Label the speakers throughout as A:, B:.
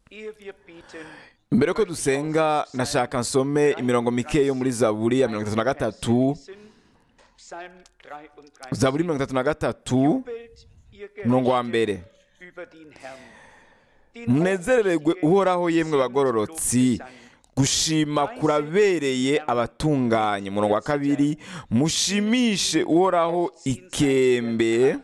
A: mbere ko dusenga nashaka nsome imirongo mike yo muri zaburi ya mirongo itatu na gatatu zaburi mirongo itatu na gatatu umurongo wa mbere munezererwe uhoraho yemwe bagororotsi gushima kurabereye abatunganye umurongo wa kabiri mushimishe uhoraho ikembe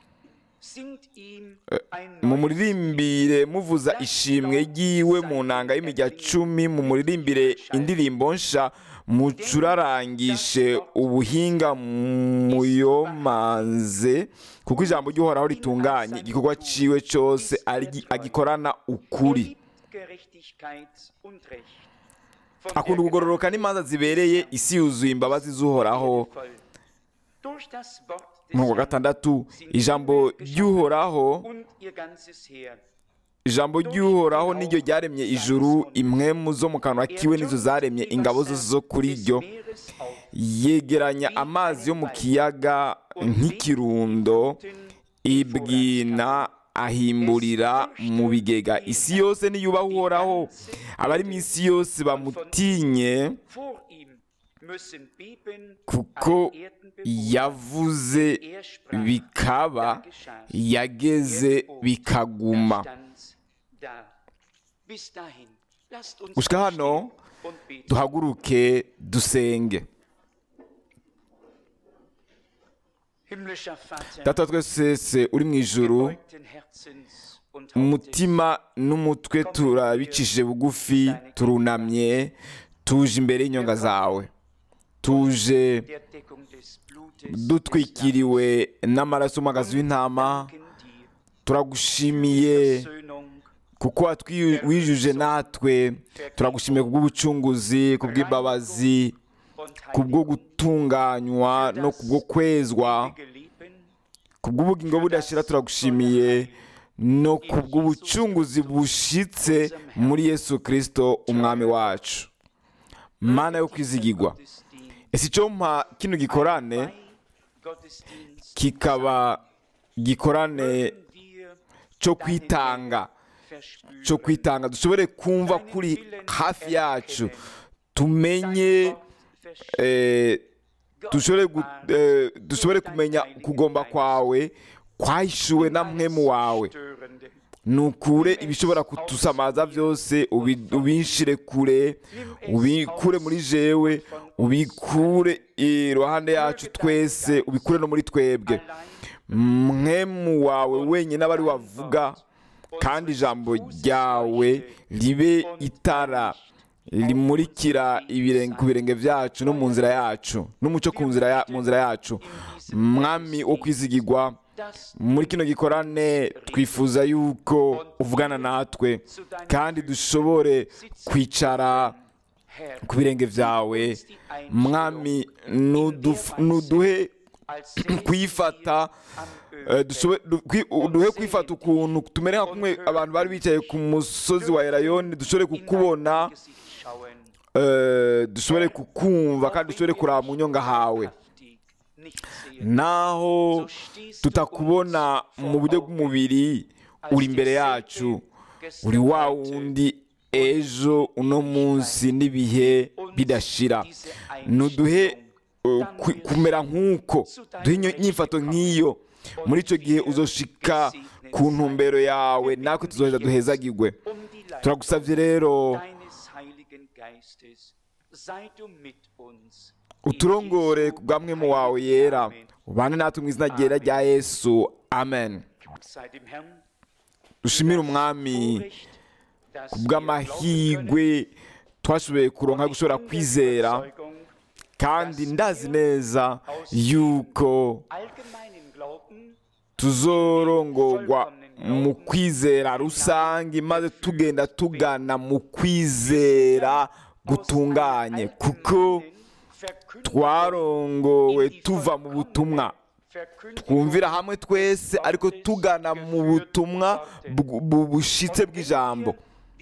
A: mu muririmbire muvuza ishimwe ry'iwe mu nanga y'imirya cumi mu muririmbire indirimbo nsha mucurarangishe ubuhinga muyomanze kuko ijambo ry'uhoraho ritunganye igikorwa ciwe cyose agikorana ukuri akunda kugororoka n'imanza zibereye isi yuzuye imbabazi z'uhoraho mu wa gatandatu ijambo ry'uhoraho ijambo ry'uhoraho niryo ryaremye ijuru imwemu zo mu kanwa kiwe nizo zaremye ingabo zose zo kuri ryo yegeranya amazi yo mu kiyaga nk'ikirundo ibwina ahimburira mu bigega isi yose niyubaha uhoraho abari mu isi yose bamutinye kuko yavuze bikaba yageze bikaguma gushika hano duhaguruke dusenge data twese uri mu ijuru umutima n'umutwe turabicishije bugufi turunamye tuje imbere y'inyonga zawe tuje dutwikiriwe n'amaraso y'umwagazi w'intama turagushimiye kuko wijuje natwe turagushimiye kubw'ubucunguzi kubw'imbabazi kubwo gutunganywa no kubwo kwezwa kubw'ubugingo budashira turagushimiye no kubw'ubucunguzi bushitse muri yesu kirisito umwami wacu mana yo kwizigirwa ese icyo mpa kino gikorane kikaba gikorane cyo kwitanga cyo kwitanga dushobore kumva kuri hafi yacu tumenye dushobore kumenya kugomba kwawe kwahishuwe na mwemu wawe nukure ibishobora kutusamaza byose ubinshire kure ubikure muri jewe ubikure iruhande yacu twese ubikure no muri twebwe mwemu wawe wenyine aba ari wavuga kandi ijambo ryawe ribe itara rimurikira ku birenge byacu no mu nzira yacu n'umucyo mu nzira yacu mwami wo kwizigirwa muri kino gikorane twifuza yuko uvugana natwe kandi dushobore kwicara ku birenge byawe mwami nuduhe kwifata duhe kwifata ukuntu tumere nka kumwe abantu bari bicaye ku musozi wa erayoni dushobore kukubona dushobore kukumva kandi dushobore kuraba mu nyonga hawe naho tutakubona mu buryo bw'umubiri uri imbere yacu uri wa wundi ejo uno munsi n'ibihe bidashira nuduhe kumera nk'uko duhe inyifato nk'iyo muri icyo gihe uzoshika ku ntumbero yawe natwe tuzoheza duhezagirwe turagusabye rero uturongore ku bwamwe mu wawe yera ubane natwe mu izina ryera rya yesu amen dushimire umwami ku bw'amahirwe twashoboye kuronka gushobora kwizera kandi ndazi neza yuko tuzorongorwa mu kwizera rusange maze tugenda tugana mu kwizera gutunganye kuko twarongowe tuva mu butumwa twumvira hamwe twese ariko tugana mu butumwa bushitse bw'ijambo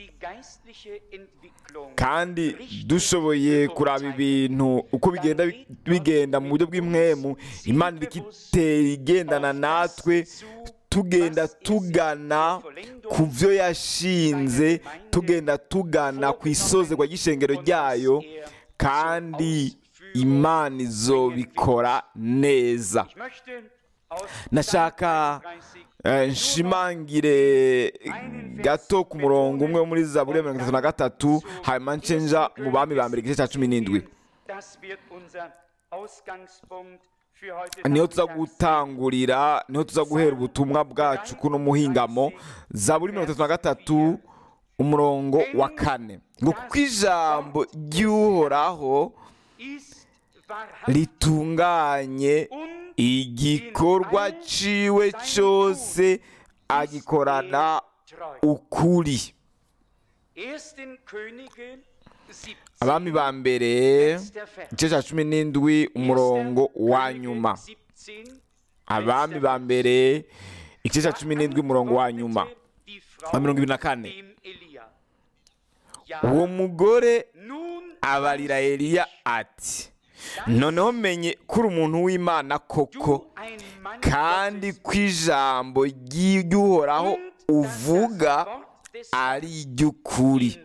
A: kandi dushoboye kuraba ibintu uko bigenda bigenda mu buryo bw'imwemu imana itera igendana natwe tugenda tugana ku byo yashinze tugenda tugana ku isozerwa ry'ishengero ryayo kandi imana izobikora neza nashaka eh, nshimangire gato ku murongo umwe muri zaburi ya mirongo itatu na gatatu hanyuma ncenja mu bami ba mbere igice cya cumi n'indwi niho tuza gutangurira niho tuza guhera ubutumwa bwacu kuno muhingamo zaburi mirongo itatu na gatatu umurongo wa kane ngo kuko ijambo ry'uhoraho ritunganye igikorwa ciwe cyose agikorana ukuri abami ba mbere igice cya cumi n'indwi umurongo wa nyuma abami ba mbere igice cya cumi n'indwi umurongo wa nyuma wa mirongo ibiri na kane uwo mugore abarira eliya ati noneho menye ko uri umuntu w'imana koko kandi ko ijambo ry'uhoraho uvuga ari iry'ukuri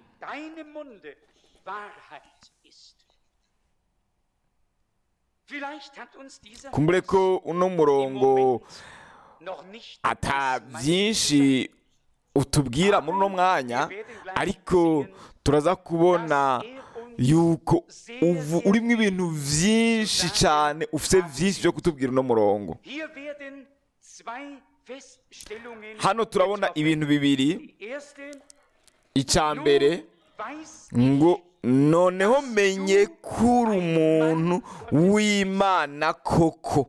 A: kumbure ko uno murongo ata byinshi utubwira muri uno mwanya ariko turaza kubona yuko uvu urimo ibintu byinshi cyane ufite byinshi byo kutubwira uno murongo hano turabona ibintu bibiri icya mbere ngo noneho menye ko uri umuntu w'imana koko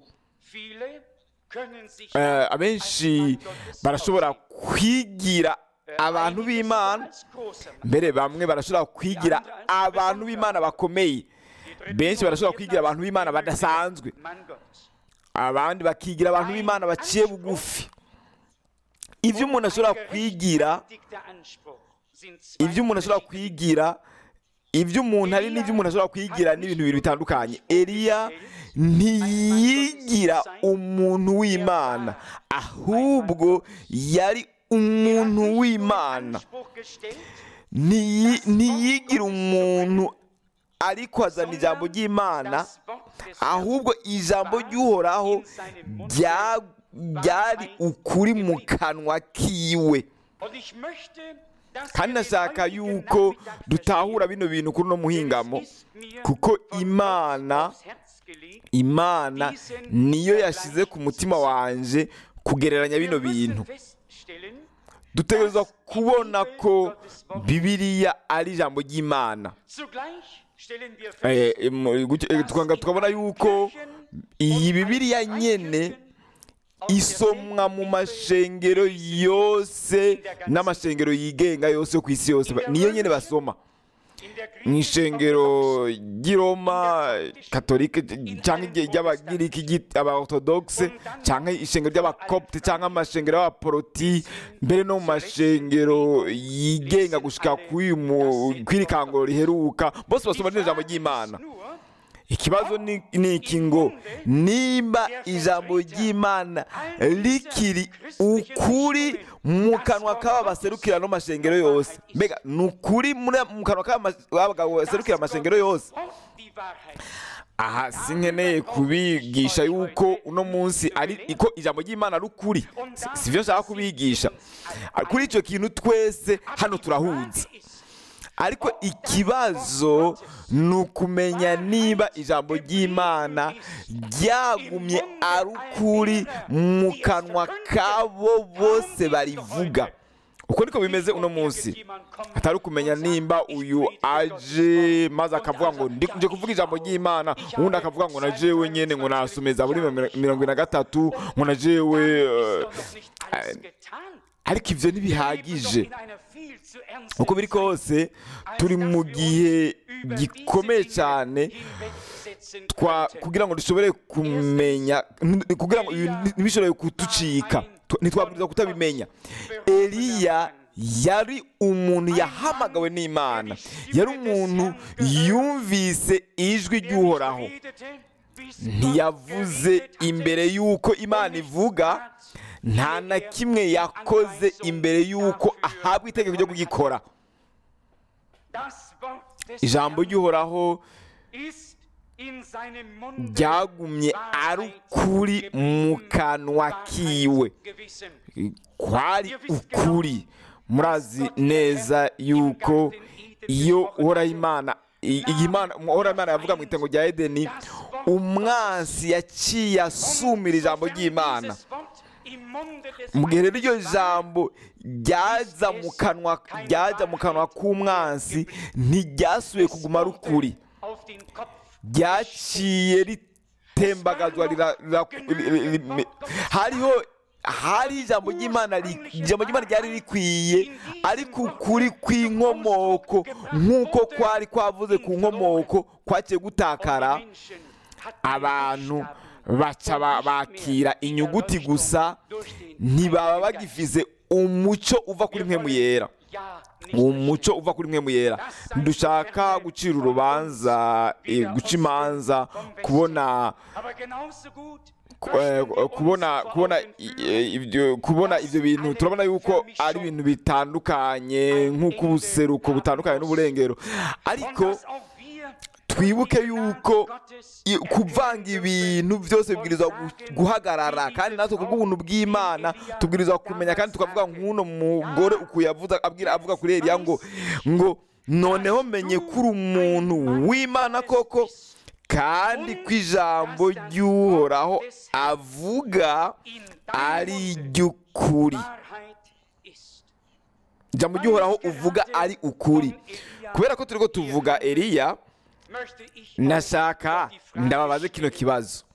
A: Eh, abenshi barashobora kwigira abantu b'imana mbere bamwe barashobora kwigira abantu b'imana bakomeye benshi barashobora kwigira abantu b'imana badasanzwe abandi bakigira abantu b'imana baciye bugufi ibyo umuntu ashobora kwigira ibyo umuntu ashobora kwigira ibyo umuntu ari n'ibyo umuntu ashobora kwigira ni ibintu bibiri bitandukanye eliya ntiyigira umuntu w'imana ahubwo yari umuntu w'imana Ntiyi- ntiyigira umuntu ariko azana ijambo ry'imana ahubwo ijambo ry'uhoraho rya- ryari ukuri mu kanwa kiwe kandi nashaka yuko dutahura bino bintu kuri uno muhingamo kuko imana imana niyo yashyize ku mutima wanje kugereranya bino bintu dutegerezwa kubona ko bibiliya ari ijambo ry'imana Eh, eh, mu- gutyo- eh, tukanga- tukabona yuko iyi bibiliya nyene isomwa mu mashengero yose n'amashengero yigenga yose yo ku isi yose Ba- niyo nyene basoma mu ishengero ry'iroma katolike cyangwa igihe ry'abagiriki ry'i- abaorthodoxe cyangwa ishengero ry'abakopte cyangwa amashengero y'abaporoti mbere no mu mashengero yigenga gushika k'uyu mu- kw'iri kanguro riheruka bose basoma rino jambo ry'imana ikibazo ni ni iki ngo nimba ijambo ry'imana rikiri ukuri mu kanwa k'aba baserukira no mashengero yose mbega ni ukuri muri- mu kanwa k'aba mas- abagabo baserukira amashengero yose aha sinkeneye kubigisha yuko uno munsi ari ko ijambo ry'imana ari ukuri Si- si byo nshaka kubigisha kuri icyo kintu twese hano turahuza ariko ikibazo ni ukumenya niba ijambo ry'imana ryagumye ari ukuri mu kanwa k'abo bose barivuga uko niko bimeze uno munsi atari ukumenya nimba uyu aje maze akavuga ngo ndi nje kuvuga ijambo ry'imana ubundi akavuga ngo na jewe nyene ngo nasomeza buri mirongo ine na gatatu ngo na jewe eh, ariko ivyo ntibihagije uko biri kose turi mu gihe gikomeye cyane twa kugira ngo dushobore kumenya n- kugira ngo ibi ntibishobore kutucika Tu- ntitwabwiriza kutabimenya eliya yari umuntu yahamagawe n'imana yari umuntu yumvise ijwi ry'uhoraho ntiyavuze imbere y'uko imana ivuga nta na kimwe yakoze imbere y'uko ahabwa itegeko ryo kugikora ijambo ry'uhoraho ryagumye ari ukuri mu kanwa kiwe kwari ukuri murazi neza yuko iyo uhoraho imana uhoraho imana yavuga mu itengo rya edeni umwansi yaciye asumira ijambo ry'imana mu gihe rero iryo jambo ryaza mu kanwa ryajya mu kanwa k'umwansi ntiryasubiye kuguma ari ukuri ryaciye ritembagazwa hariho hari ijambo ry'imana ijambo ry'imana ryari rikwiye ariko ukuri kw'inkomoko nk'uko kwari kwavuze ku nkomoko kwaciye gutakara abantu baca bakira inyuguti gusa ntibaba bagifise umuco uva kuri mwe yera umuco uva kuri mwe yera dushaka gucira urubanza guca imanza kubona kubona kubona ibyo kubona ibyo bintu turabona yuko ari ibintu bitandukanye nk'uko ubuseruko butandukanye n'uburengero ariko twibuke yuko kuvanga ibintu byose bibwirizwa guhagarara kandi natwe ku bw'ubuntu bw'imana tubwirizwa kumenya kandi tukavuga nk'uno mugore ukuye avuga kuri eriya ngo ngo noneho menye ko uri umuntu w'imana koko kandi ko ijambo ry'uhoraho avuga ari iry'ukuri ijambo ry'uhoraho uvuga ari ukuri kubera ko turi ko tuvuga eriya nashaka ndababaze kino kibazo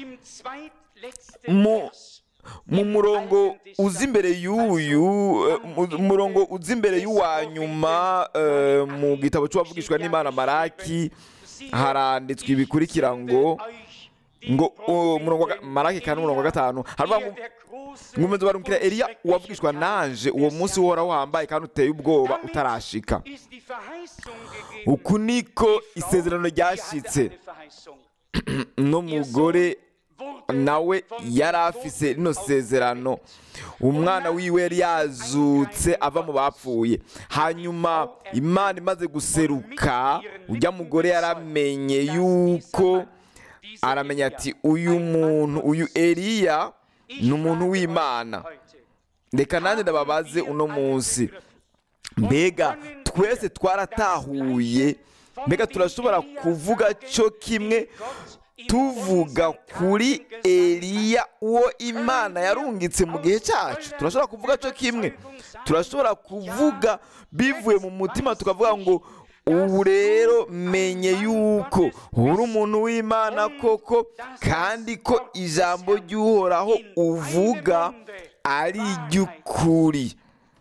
A: mu murongo uzi imbere y'uyu umurongo uzi imbere y'uwa nyuma mu gitabo cy'uwavugishwa n'imana maraki haranditswe ibikurikira ngo ngo maraki kane umurongo wa gatanu haravuga ngo nkomeza barumvira eriya uwavugishwa nanje uwo munsi uhoraho wambaye kandi uteye ubwoba utarashika uku niko isezerano ryashyitse n'umugore nawe yari afise rino sezerano umwana wiwe yari yazutse ava mu bapfuye hanyuma imana imaze guseruka ujya mugore yaramenye yuko aramenya ati uyu muntu uyu eriya ni umuntu w'imana reka nanjye ndababaze uno munsi mbega twese twaratahuye mbega turashobora kuvuga cyo kimwe tuvuga kuri eriya uwo imana yarungitse mu gihe cyacu turashobora kuvuga cyo kimwe turashobora kuvuga bivuye mu mutima tukavuga ngo ubu rero menye yuko uri umuntu w'imana koko kandi ko ijambo ry'uhoraho uvuga ari iry'ukuri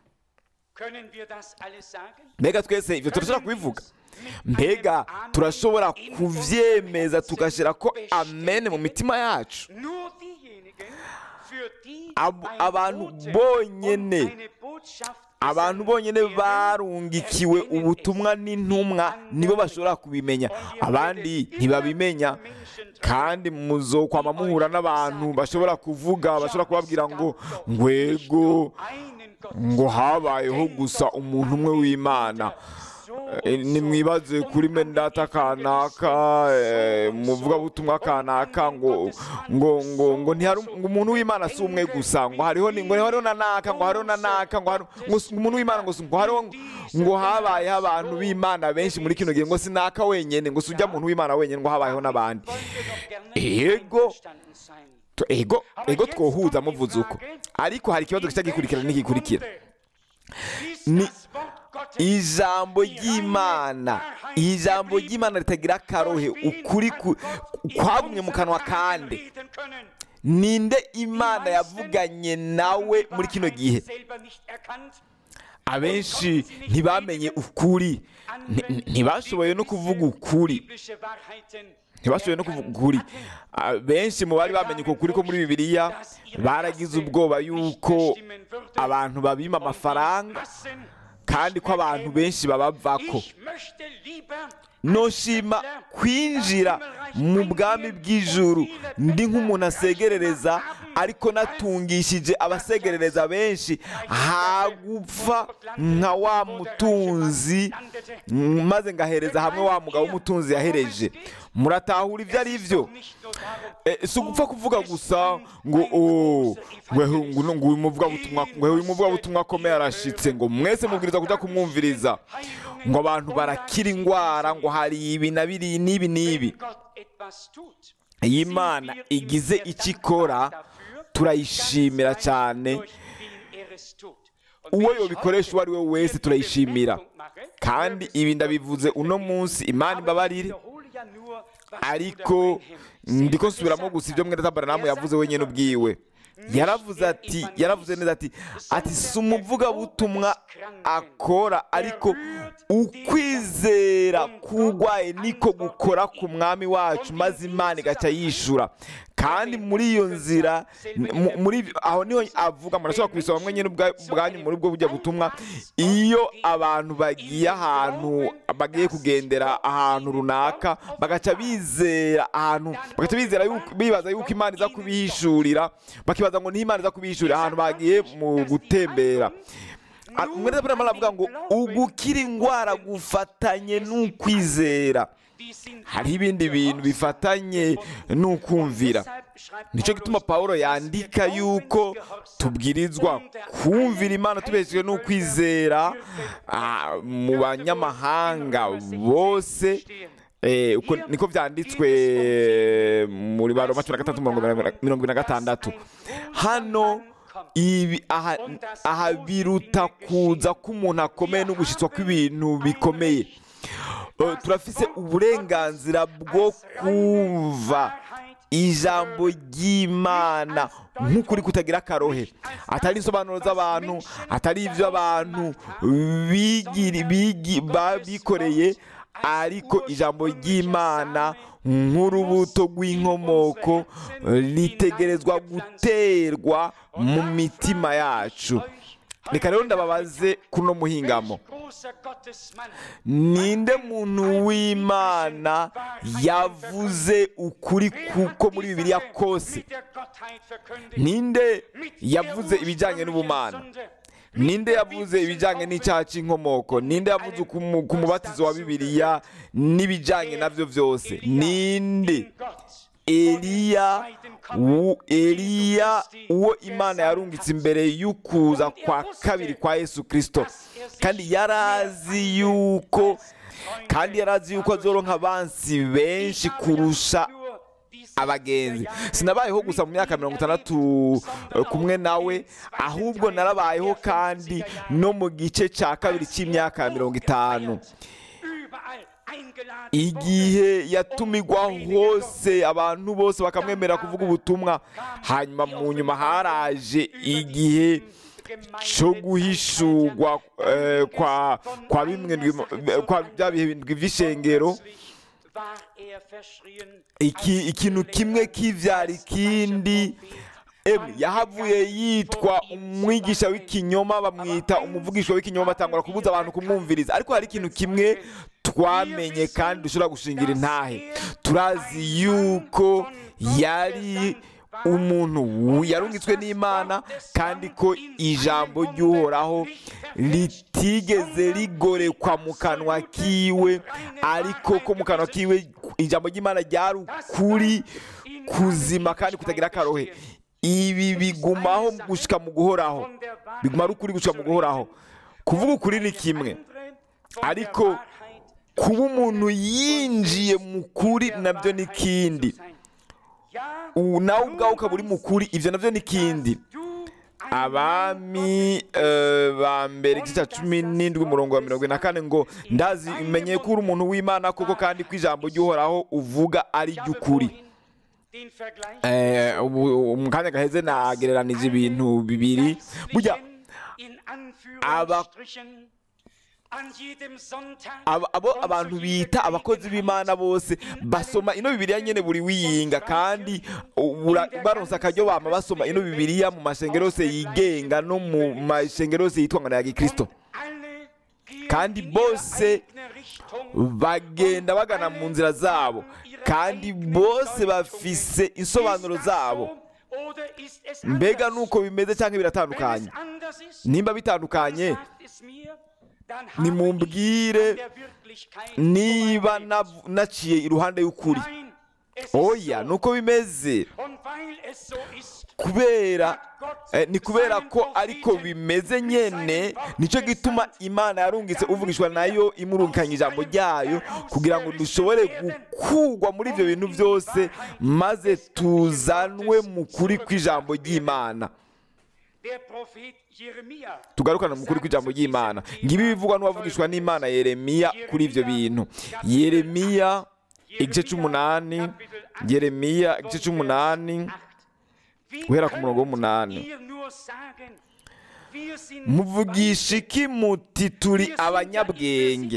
A: mbega twese ibyo turashobora kubivuga mbega turashobora kubyemeza tugashyira ko amen mu mitima yacu abantu bonyine abantu bonyine barungikiwe ubutumwa n'intumwa nibo bashobora kubimenya abandi ntibabimenya kandi muzokwama muhura n'abantu bashobora kuvuga bashobora kubabwira ngo ngwego ngo habayeho gusa umuntu umwe w'imana nimwibaze kuri mendata kanaka muvugabutumwa kanaka ngo ngo ngo ngo ntihari umuntu w'imana si umwe gusa ngo hariho ngo hariho na naka ngo hariho na naka ngo umuntu w'imana ngo ngo hariho ngo habayeho abantu b'imana benshi muri kino gihe ngo si naka wenyine ngo si ujya muntu w'imana wenyine ngo habayeho n'abandi ego ego ego twohuza muvuze uko ariko hari ikibazo gica gikurikira n'igikurikira ni ijambo ry'imana ijambo ry'imana ritagira akarohe ukuri kwagumye mu kanwa kandi ninde imana yavuganye nawe muri kino gihe abenshi ntibamenye ukuri ntibashoboye no kuvuga ukuri ntibashoboye no kuvuga ukuri benshi mu bari bamenye uko kuri ko muri bibiliya baragize ubwoba yuko abantu babima amafaranga kandi ko abantu benshi babavako noshima kwinjira mu bwami bw'ijuru ndi nk'umuntu asegerereza ariko natungishije abasegerereza benshi hagupfa nka wa mutunzi maze ngahereza hamwe wa mugabo w'umutunzi yahereje muratahura ibyo ari byo si ugupfa kuvuga gusa ngo ngo uyu muvugabutumwa akomeye arashitse ngo mwese mubwiriza kujya kumwumviriza ngo abantu barakira indwara ngo hari ibi na biri n'ibi n'ibi iyo imana igize icyo ikora turayishimira cyane uwo yobikoresha uwo ari we wese turayishimira kandi ibi ndabivuze uno munsi imana imbabarire ariko ndiko nsubiramo gusa ibyo mwene tabaranamu yavuze wenyine ubwiwe yaravuze ati yaravuze neza ati ati si umuvugabutumwa akora ariko ukwizera k'urwaye niko gukora ku mwami wacu maze imana igaca yishura kandi muri iyo nzira muri aho niho avuga murashobora kubisoma mwenyine ubwanyu muri ubwo bujya butumwa iyo abantu bagiye ahantu bagiye kugendera ahantu runaka bagaca bizera ahantu bagaca bizera bibaza yuko imana iza kubihishurira bakibaza ngo niho imana iza kubihishurira ahantu bagiye mu gutembera umwere aravuga ngo ugukira indwara gufatanye n'ukwizera hariho ibindi bintu bifatanye n'ukumvira nicyo gituma paul yandika yuko tubwirizwa kumvira imana tubeshejwe n'ukwizera mu banyamahanga bose niko byanditswe muri ba roma cumi na gatatu mirongo ine na gatandatu hano ibi aha biruta kuza k'umuntu akomeye no gushyitswa kw'ibintu bikomeye turafise uburenganzira bwo kumva ijambo ry'imana nk'ukuri kutagira akarohe atari insobanuro z'abantu atari ibyo abantu bikoreye ariko ijambo ry'imana nk'urubuto rw'inkomoko ritegerezwa guterwa mu mitima yacu reka rero ndababaze kuno muhingamo ninde muntu w'imana yavuze ukuri kuko muri bibiliya kose ninde yavuze ibijyanye n'ubumana ninde yavuze ibijyanye n'icyaha cy'inkomoko ninde yavuze ku mubatizo wa bibiliya n'ibijyanye nabyo byose ninde eliya eliya uwo imana yarungitse imbere y'ukuza kwa kabiri kwa yesu kirisito kandi yari azi yuko kandi yari azi yuko azoronka abansi benshi kurusha abagenzi sinabayeho gusa mu myaka mirongo itandatu kumwe nawe ahubwo narabayeho kandi no mu gice cya kabiri cy'imyaka mirongo itanu igihe yatumigwa hose abantu bose bakamwemera kuvuga ubutumwa hanyuma mu nyuma haraje igihe cyo guhishurwa kwa bimwe kwa bya bihe by'ishengero ikintu kimwe kibyara ikindi yahavuye yitwa umwigisha w'ikinyoma bamwita umuvugisha w'ikinyoma batangura kubuza abantu kumwumviriza ariko hari ikintu kimwe twamenye kandi dushobora gushingira intahe turazi yuko yari umuntu yarungitswe n'imana kandi ko ijambo ry'uhoraho ritigeze rigorekwa mu kanwa kiwe ariko ko mu kanwa kiwe ijambo ry'imana ryari ukuri kuzima kandi kutagira akarohe ibi bigumaho gushyika mu guhoraho biguma ari ukuri gushyika mu guhoraho kuvuga ukuri ni kimwe ariko kuba umuntu yinjiye mu kuri nabyo ni ikindi nawe ubwawe ukaba uri mu kuri ibyo nabyo ni ikindi abami ba mbere igice cya cumi n'indwi umurongo wa mirongo ine na kane ngo ndazi menye ko uri umuntu w'imana koko kandi ko ijambo ry'uhoraho uvuga ari iry'ukuri mu kanya gaheze nagereranije ibintu bibiri burya abo abantu bita abakozi b'imana bose basoma ino bibiriya nyine buri wiyinga kandi baronsa akaryo bama basoma ino bibiriya mu mashengero yose yigenga no mu mashengero yose yitwa ngo ni aya gikirisito kandi bose bagenda bagana mu nzira zabo kandi bose bafise insobanuro zabo mbega nuko bimeze cyangwa biratandukanye nimba bitandukanye nimumbwire niba nav- naciye iruhande y'ukuri oya nuko bimeze kubera eh, ni kubera ko ariko bimeze nyene nicyo gituma imana yarungitse uvugishwa nayo imurungikanye ijambo ryayo kugira ngo dushobore gukugwa muri ibyo bintu byose maze tuzanwe mu kuri kw'ijambo ry'imana tugarukana mu kuri kw'ijambo ry'imana ngibi bivugwa n'uwavugishwa n'imana yeremiya kuri ibyo bintu yeremiya igice cy'umunani yeremiya igice cy'umunani guhera ku murongo w'umunani muvugisha iki muti turi abanyabwenge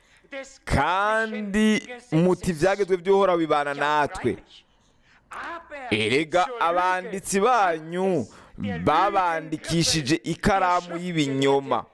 A: kandi muti ibyagezwe by'uhoraho bibana natwe erega abanditsi banyu babandikishije ikaramu y'ibinyoma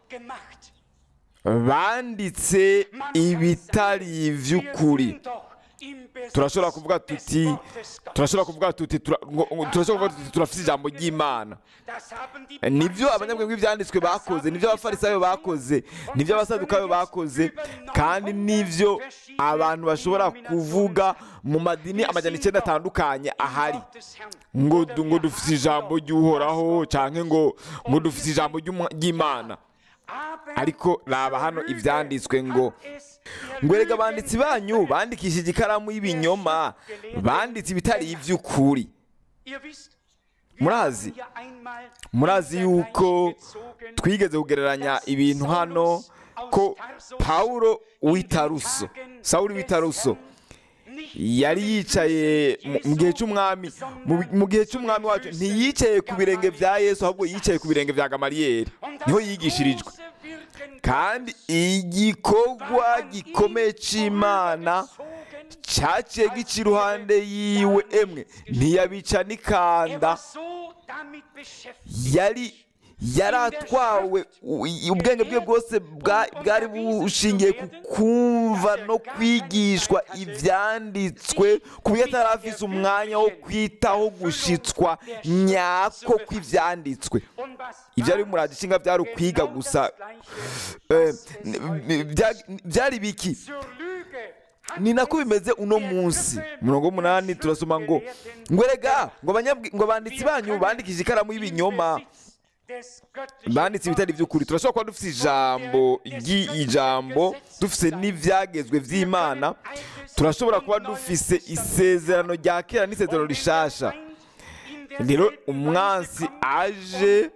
A: banditse ibitari iby'ukuri turashobora kuvuga tuti turashobora kuvuga tuti tura- ngo- ngo- turashobora kuvuga tuti turafite ijambo ry'imana nibyo abanyabwenge b'ibyanditswe bakoze nibyo abafarisayo bakoze nibyo abasadukayo bakoze kandi nibyo abantu bashobora kuvuga mu madini amajyana icyenda atandukanye ahari ngo du- ngo dufite ijambo ry'uhoraho cyangwa ngo ngo dufite ijambo ry'Umu- ry'imana ariko raba hano ibyanditswe ngo ngo erega abanditsi banyu bandikishije ikaramu y'ibinyoma banditse ibitari iby'ukuri murazi murazi yuko twigeze kugereranya ibintu hano ko pawulo w'itaruso sawuri w'itaruso yari yicaye mu- mu gihe cy'umwami mu- mu gihe cy'umwami wacu ntiyicaye ku birenge bya yesu ahubwo yicaye ku birenge bya gamariyeri niho yigishirijwe kandi igikorwa gikomeye cy'imana cyaciye gica iruhande yiwe emwe ntiyabica n'ikanda yari yaratwawe u- ubwenge bwe bwose bwa- bwari bushingiye ku kumva no kwigishwa ibyanditswe ku buryo atari afise umwanya wo kwitaho gushitswa nyako kw'ibyanditswe ibyo ari muradi ishinga byari ukwiga gusa Eh, n- bya- byari biki ni nako bimeze uno munsi murongo w'umunani turasoma ngo ngo erega ngo abanyabwi- ngo abanditsi banyu bandikije ikaramu y'ibinyoma banditse ibitari by'ukuri turashobora kuba dufite ijambo ry'ijambo dufite n'ibyagezwe by'imana turashobora kuba dufise isezerano rya kera n'isezerano rishasha rero umwansi aje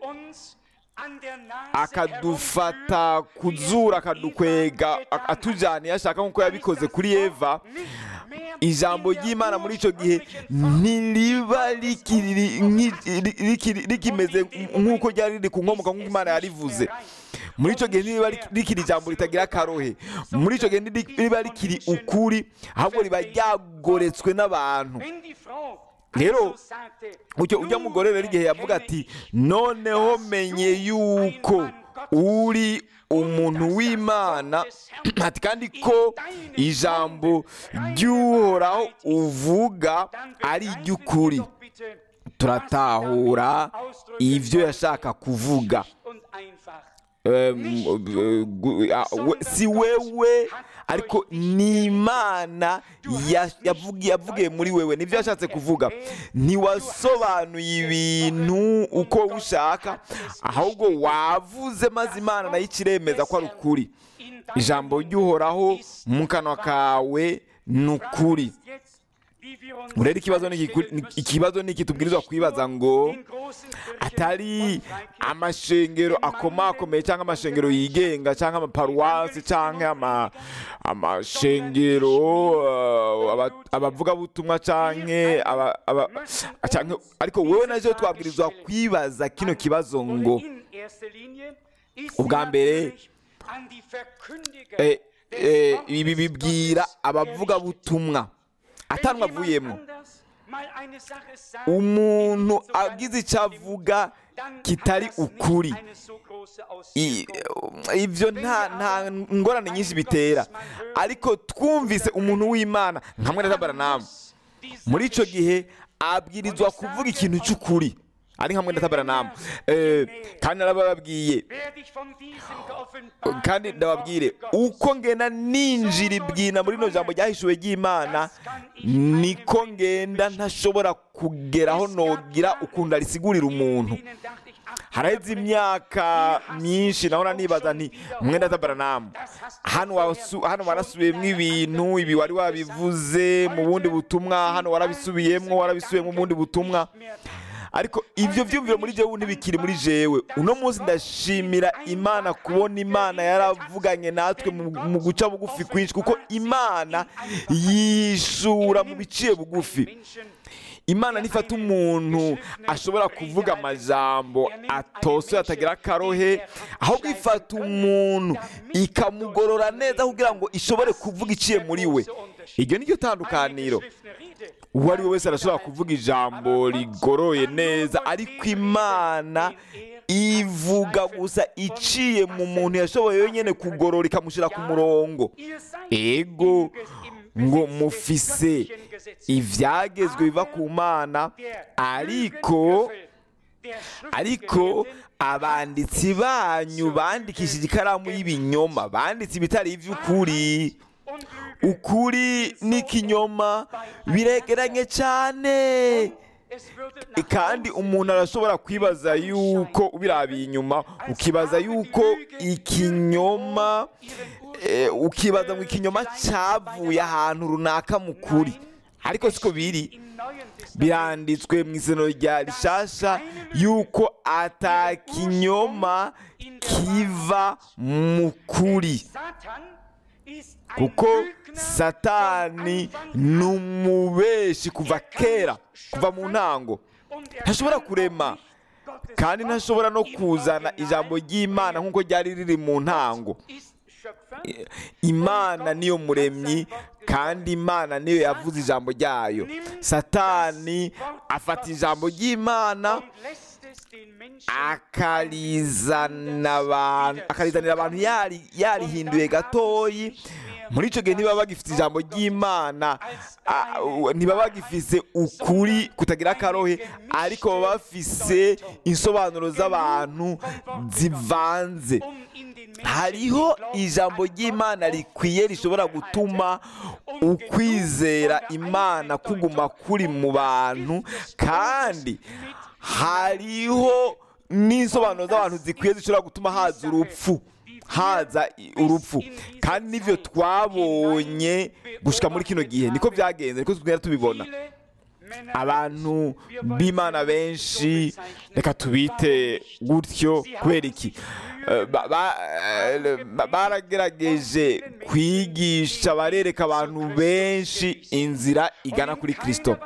A: akadufata kuzura akadukwega a- atujyana iyo ashaka nk'uko yabikoze kuri eva ijambo ry'imana muri icyo gihe ntiriba rikiri- nki- ri- rikiri- rikimeze nk'uko ryari riri ku nkomoka nk'uko imana yarivuze muri icyo gihe ntiriba rik- rikiri ijambo ritagira akarohe muri icyo gihe ntiriba rikiri ukuri ahubwo riba ryagoretswe n'abantu rero ujya ujya mugore rero igihe yavuga ati noneho menye yuko uri umuntu w'imana ati kandi ko ijambo ry'uhoraho uvuga ari iry'ukuri turatahura ibyo yashaka kuvuga Em, eh, gu- ah, we- si wewe ariko ni imana ya- yavugi- yavugiye muri wewe nibyo yashatse kuvuga ntiwasobanuye ibintu uko ushaka ahubwo wavuze maze imana nayo ikiremeza ko ari ukuri ijambo ry'uhoraho mu kanwa kawe ni ukuri rero ikibazo ni iki- ni- ikibazo ni iki tubwirizwa kwibaza ngo atari amashengero akomakomeye cyangwa amashengero yigenga cyangwa amaparuwasi cyangwa ama- amashengero uh, aba- abavugabutumwa cyangwa aba- aba- cyangwa- ariko wowe nazo twabwirizwa kwibaza kino kibazo ngo ubwa mbere eh, eh, ibi bibwira abavugabutumwa atanwa avuyemo umuntu agize icyo avuga kitari ukuri I- ibyo nta nta ngorane nyinshi bitera ariko twumvise umuntu w'imana nka mwene tabaranamu muri icyo gihe abwirizwa kuvuga ikintu cy'ukuri ari nka mwenda tabaranamu Eh, kandi narababwiye
B: werde ich von diesem geoffenbarten
A: kandi ndababwire uko ngenda ninjira ibwina muri rino jambo ryahishuwe ry'imana niko ngenda ntashobora kugeraho nogira ukuntu arisigurira umuntu
B: Ihnen dachte ich, ach,
A: haraheze imyaka myinshi nahora nibaza nti mwenda tabaranamu hano wasu- hano warasubiyemo ibintu ibi wari wabivuze mu bundi butumwa hano warabisubiyemo warabisubiyemo mu bundi butumwa ariko ibyo byumviro muri jewe ntibikiri muri jewe uno munsi ndashimira imana kubona imana yaravuganye natwe mu mu guca bugufi kwinshi kuko imana yishura mu biciye bugufi
B: Menschen,
A: imana nifata umuntu ashobora kuvuga amajambo atosoye atagira akarohe ahubwo ifata umuntu ikamugorora neza kugira ngo ishobore kuvuga iciye muri we iryo ni ryo tandukaniro
B: eine Rede,
A: uwo ari we wese arashobora kuvuga ijambo rigoroye neza ariko imana ivuga gusa iciye mu muntu yashoboye yonyine kugorora ikamushyira ku murongo
B: ihr seid
A: ego
B: im
A: ngo
B: Besitz des
A: mufise
B: göttlichen Gesetzes.
A: ibyagezwe biva ku mana
B: Der
A: ariko
B: Lügenlöffel der
A: ariko
B: Schriftgelehrten
A: abanditsi banyu bandikishije ikaramu y'ibinyoma banditse ibitari iby'ukuri
B: und Lüge.
A: ukuri n'ikinyoma biregeranye cyane
B: Es würde nach
A: kandi
B: außen
A: umuntu arashobora kwibaza yuko ubirabiye inyuma ukibaza yuko ikinyoma eh, ukibaza ngo ikinyoma cyavuye ahantu runaka mu kuri ariko siko biri
B: im Neuen Testament
A: biranditswe mu isano rya rishasha yuko atakinyoma kiva mu kuri
B: Satan ist ein
A: kuko
B: Lügner
A: satani
B: von Anfang
A: ni umubeshi kuva kera kuva mu ntango
B: und er
A: ntashobora
B: kann
A: kurema
B: auch nicht Gottes
A: kandi
B: Wort
A: ntashobora no
B: im
A: kuzana
B: Original
A: ijambo ry'imana nk'uko ryari riri mu ntango
B: ist Schöpfer
A: imana niyo muremyi kandi imana niyo yavuze ijambo ryayo satani afata ijambo ry'imana
B: und lässt es den Menschen
A: akarizana abantu akarizanira abantu yari- yarihinduye gatoyi muri icyo gihe ntibaba bagifite ijambo ry'imana ah, u- ntibaba bagifise ukuri kutagira akarohe ariko baba bafise insobanuro z'abantu zivanze
B: um in den Menschen
A: hariho ijambo ry'imana rikwiye rishobora gutuma ukwizera imana kuguma kuri mu bantu kandi hariho n'insobanuro z'abantu zikwiye zishobora gutuma haza urupfu haza i- urupfu kandi n'ibyo twabonye gushyika muri kino gihe niko byagenze niko tugenda tubibona
B: viele Männer
A: abantu b'imana benshi reka tubite gutyo kubera iki Eh, ba- ba- eh, ba- baragerageje kwigisha barereka abantu benshi inzira igana kuri kirisito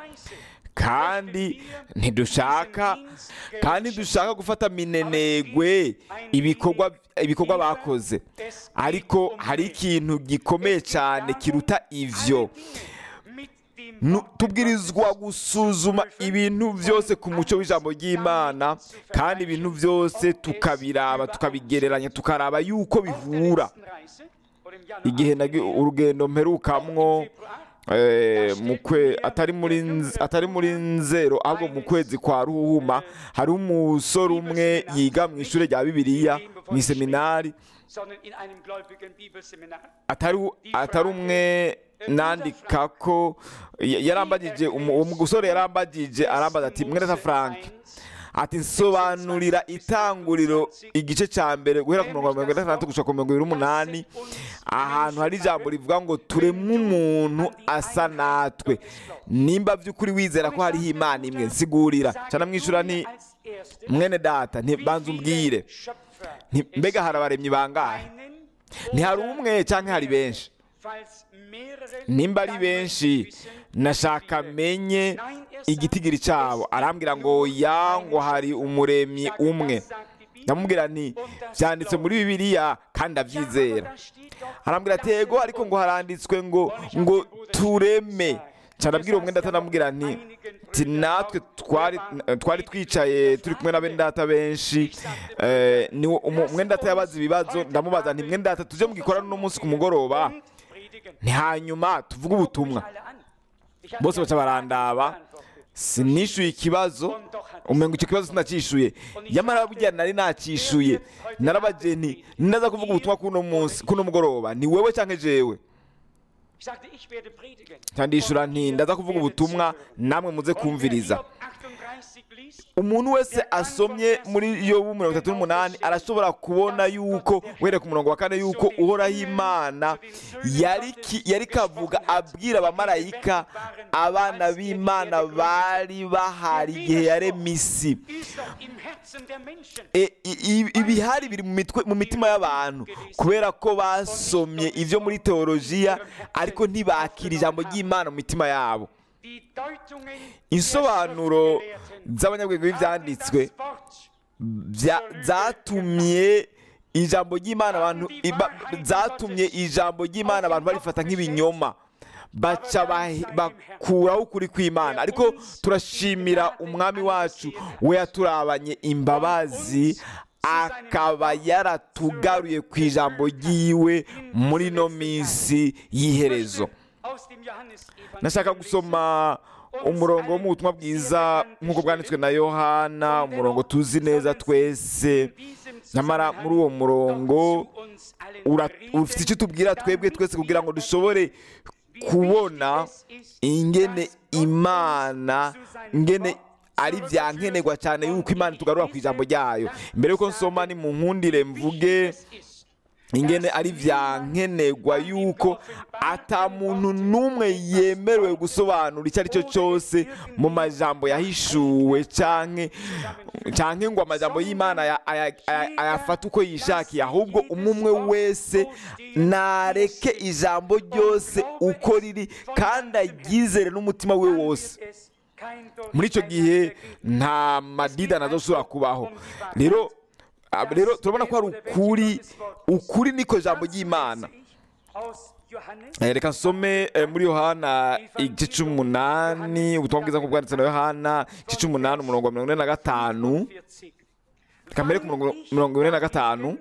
A: kandi ntidushaka kandi dushaka gufata minenegwe ibikorwa ibikorwa bakoze ariko hari ikintu gikomeye cyane kiruta ivyo
B: mit dem
A: Nu- tubwirizwa gusuzuma ibintu byose ku mucyo w'ijambo ry'imana kandi ibintu byose tukabiraba tukabigereranya tukaraba yuko bihura
B: Reise oder im Jahr
A: igihe nagi- urugendo mperukamwo eh, mu kwe atari muri nz- atari muri nzero ahubwo mu kwezi kwa ruhuma hari umusore umwe yiga mu ishuri rya bibiliya mu iseminari
B: sondern in einem gläubigen Bibelseminar.
A: atari atari umwe nandika ko ya- yarambagije umu- uwo musore yarambagije arambaza ati mwereza frank ati nsobanurira itanguriro igice cya mbere guhera ku mirongo mirongo itandatu gushika ku mirongo ibiri n'umunani ahantu hari ijambo rivuga ngo turemwe umuntu asa natwe nimba by'ukuri wizera ko hariho imana imwe nsigurira cyane mwishura nti
B: als Erste,
A: mwene data ntibanze umbwire
B: Schöpfer
A: Nti- mbega hari abaremyi bangahe
B: einen
A: ntihari umwe cyangwa hari benshi
B: falls mehrere
A: nimba ari benshi nashaka menye igitigiri cyabo arambwira ngo ya ngo hari umuremyi umwe ndamubwira nti byanditse muri bibiliya kandi ndabyizera arambwira ati yego ariko ngo haranditswe ngo ngo tureme cyane abwira umwe ndata ndamubwira nti ti natwe twari twari twicaye turi kumwe na bene data benshi eh, ni umu- umwe ndata yabaza ibibazo ndamubaza nti mwe data tujye mu gikorano uno munsi ku mugoroba ni hanyuma tuvuge ubutumwa bose baca barandaba sinishyuye ikibazo umengo icyo kibazo sinacishuye yamara burya nari nacishuye narabaje nti ndaza kuvuga ubutumwa kuno munsi kuno mugoroba ni wewe cyangwa jewe
B: Ich sagte, ich werde predigen.
A: cyandishura nti ndaza kuvuga ubutumwa namwe muze kumviriza umuntu wese asomye muri yobu mirongo itatu n'umunani arashobora kubona yuko uhereye ku murongo wa kane yuko uhoraho imana yari ki- yari kavuga abwira abamarayika abana b'imana bari bahari igihe yaremye isi E- i- i- ibihari biri mu mitwe mu mitima y'abantu kubera ko basomye ibyo muri teolojiya ariko ntibakira ijambo ry'imana mu mitima yabo insobanuro z'abanyabwenge b'ibyanditswe bya- zatumye ijambo ry'imana abantu iba- zatumye ijambo ry'imana abantu barifata nk'ibinyoma baca bahe- bakuraho ukuri kw'imana ariko turashimira umwami wacu we yaturabanye imbabazi akaba yaratugaruye ku ijambo ry'iwe muri ino minsi y'iherezo nashaka gusoma umurongo wo mu butumwa bwiza nk'uko bwanditswe na yohana umurongo tuzi neza twese nyamara muri uwo murongo ura- ufite icyo tubwira twebwe twese kugira ngo dushobore kubona ingene imana ingene ari bya nkenerwa cyane yuko imana tugarura ku ijambo ryayo mbere yuko nsoma ni mu nkundire mvuge ingene ari bya nkenerwa yuko ata muntu n'umwe yemerewe gusobanura icyo ari cyo cyose mu majambo yahishuwe canke canke ngo amajambo y'imana aya- aya- aya- ayafate uko yishakiye ahubwo umwe umwe wese nareke ijambo ryose uko riri kandi aryizere n'umutima we wose muri icyo gihe nta madida nazoshobora kubaho rero ah, rero turabona ko hari ukuri ukuri niko jambo ry'imana Eh, reka nsome eh, muri yohana igice cy'umunani ubutumwa bwiza nk'ubwo bwanditse na yohana igice cy'umunani umurongo wa mirongo ine na gatanu reka mbere ku murongo mirongo ine na gatanu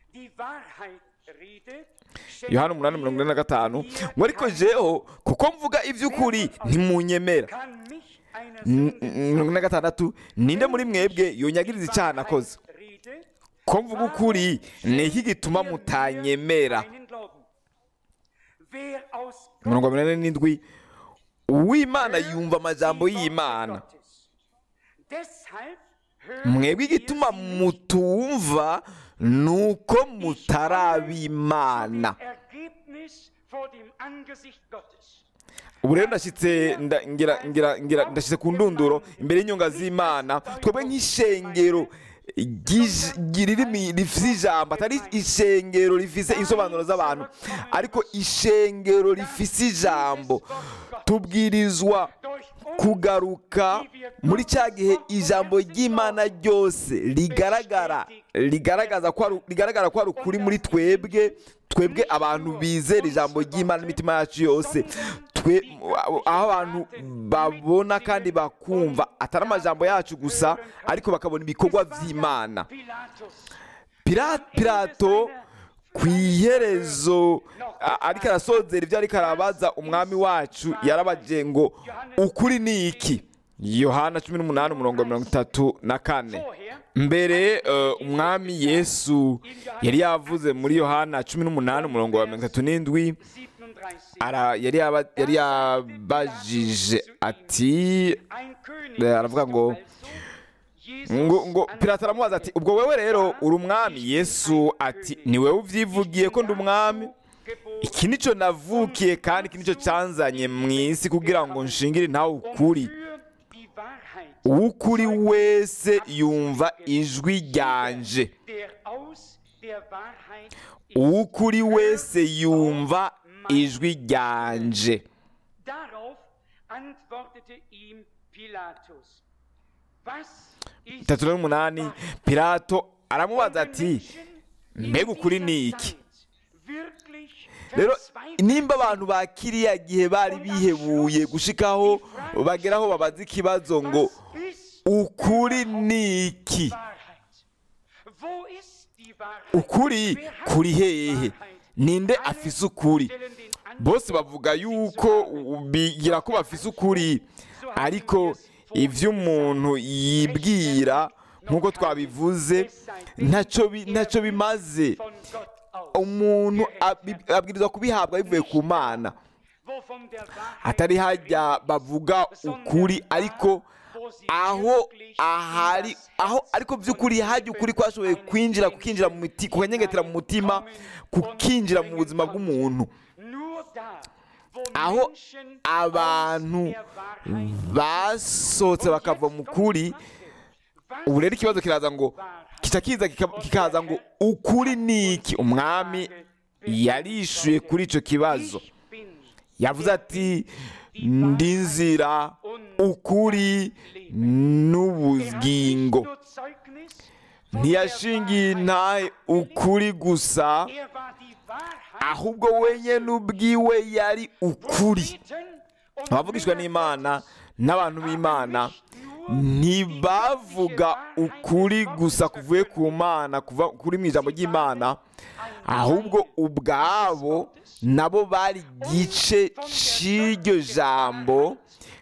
A: yohana umunani mirongo ine na gatanu ngo ariko jeho kuko mvuga iby'ukuri ntimunyemera N- n- mirongo ine na gatandatu ninde muri mwebwe yonyagiriza icyaha nakoze ko mvuga ukuri ni iki gituma mutanyemera mirongo minani n'indwi uw'imana yumva amajambo y'imana mwebwe igituma mutumva ni uko mutarabimana ubu rero ndashyitse nda- ngira ngira ngira ndashyitse ku ndunduro imbere y'inyunga z'imana twebwe nk'ishengero ry'ij- ry'irimi rifite ijambo atari ishengero rifite insobanuro z'abantu ariko ishengero rifite ijambo tubwirizwa kugaruka muri cya gihe ijambo ry'imana ryose rigaragara rigaragaza ko ari- rigaragara ko ari ukuri muri twebwe twebwe abantu bizera ijambo ry'imana n'imitima yacu yose twe aho abantu babona kandi bakumva atari amajambo yacu gusa ariko bakabona ibikorwa by'imana Pira- pirato ku iherezo a- ariko arasozera ibyo ariko arabaza umwami wacu yarabaje ngo ukuri ni iki yohana cumi n'umunani umurongo wa mirongo itatu na kane mbere eh, umwami yesu yari yavuze muri yohana cumi n'umunani umurongo wa mirongo itatu n'indwi ara- yari yaba- yari yabajije ati eh, aravuga ngo ngo ngo pirata aramubaza ati ubwo wewe rero uri umwami yesu ati ni wowe ubyivugiye ko ndi umwami iki nicyo navukiye kandi iki nicyo cyanzanye mu isi kugira ngo nshingire ntawe ukuri uw'ukuri wese yumva ijwi ryanje uw'ukuri wese yumva ijwi ryanje
B: Darauf antwortete ihm Pilatus. Was ist
A: itatu n'umunani pilato aramubaza ati mbega ukuri ni iki rero nimba abantu ba kiriya gihe bari bihebuye gushikaho bageraho babaza ikibazo ngo ukuri ni iki ukuri kuri hehe ninde afise ukuri bose bavuga yuko bigira ko bafise ukuri ariko ibyo umuntu yibwira nk'uko twabivuze ntacyo bi- ntacyo bimaze
B: von Gott aus.
A: umuntu abi- abwirizwa kubihabwa bivuye ku mana
B: Wovon der Wahrheit
A: atari hajya bavuga ukuri ariko aho ahari aho ariko by'ukuri hajya ukuri kwashoboye kwinjira kukinjira mu miti kukanyengetera mu mutima kukinjira mu buzima bw'umuntu
B: nur da, wo
A: aho
B: Menschen
A: abantu
B: aus der Wahrheit
A: basohotse bakava mu kuri ubu rero ikibazo kiraza ngo kica kiza kika- kikaza ngo ukuri ni iki umwami yarishuye kuri icyo kibazo
B: Ich bin
A: yavuze ati ndi nzira ukuri n'ubugingo
B: nur Zeugnis von
A: ntiyashingiye
B: der
A: intahe ukuri gusa
B: Wahrheit. Er war die Wahrheit.
A: ahubwo wenyine ubwiwe yari ukuri
B: Propheten und
A: abavugishwa n'imana n'abantu b'imana ntibavuga ukuri gusa kuvuye ku mana kuva kuri mu ijambo ry'imana ahubwo ubwabo nabo bari igice cy'iryo jambo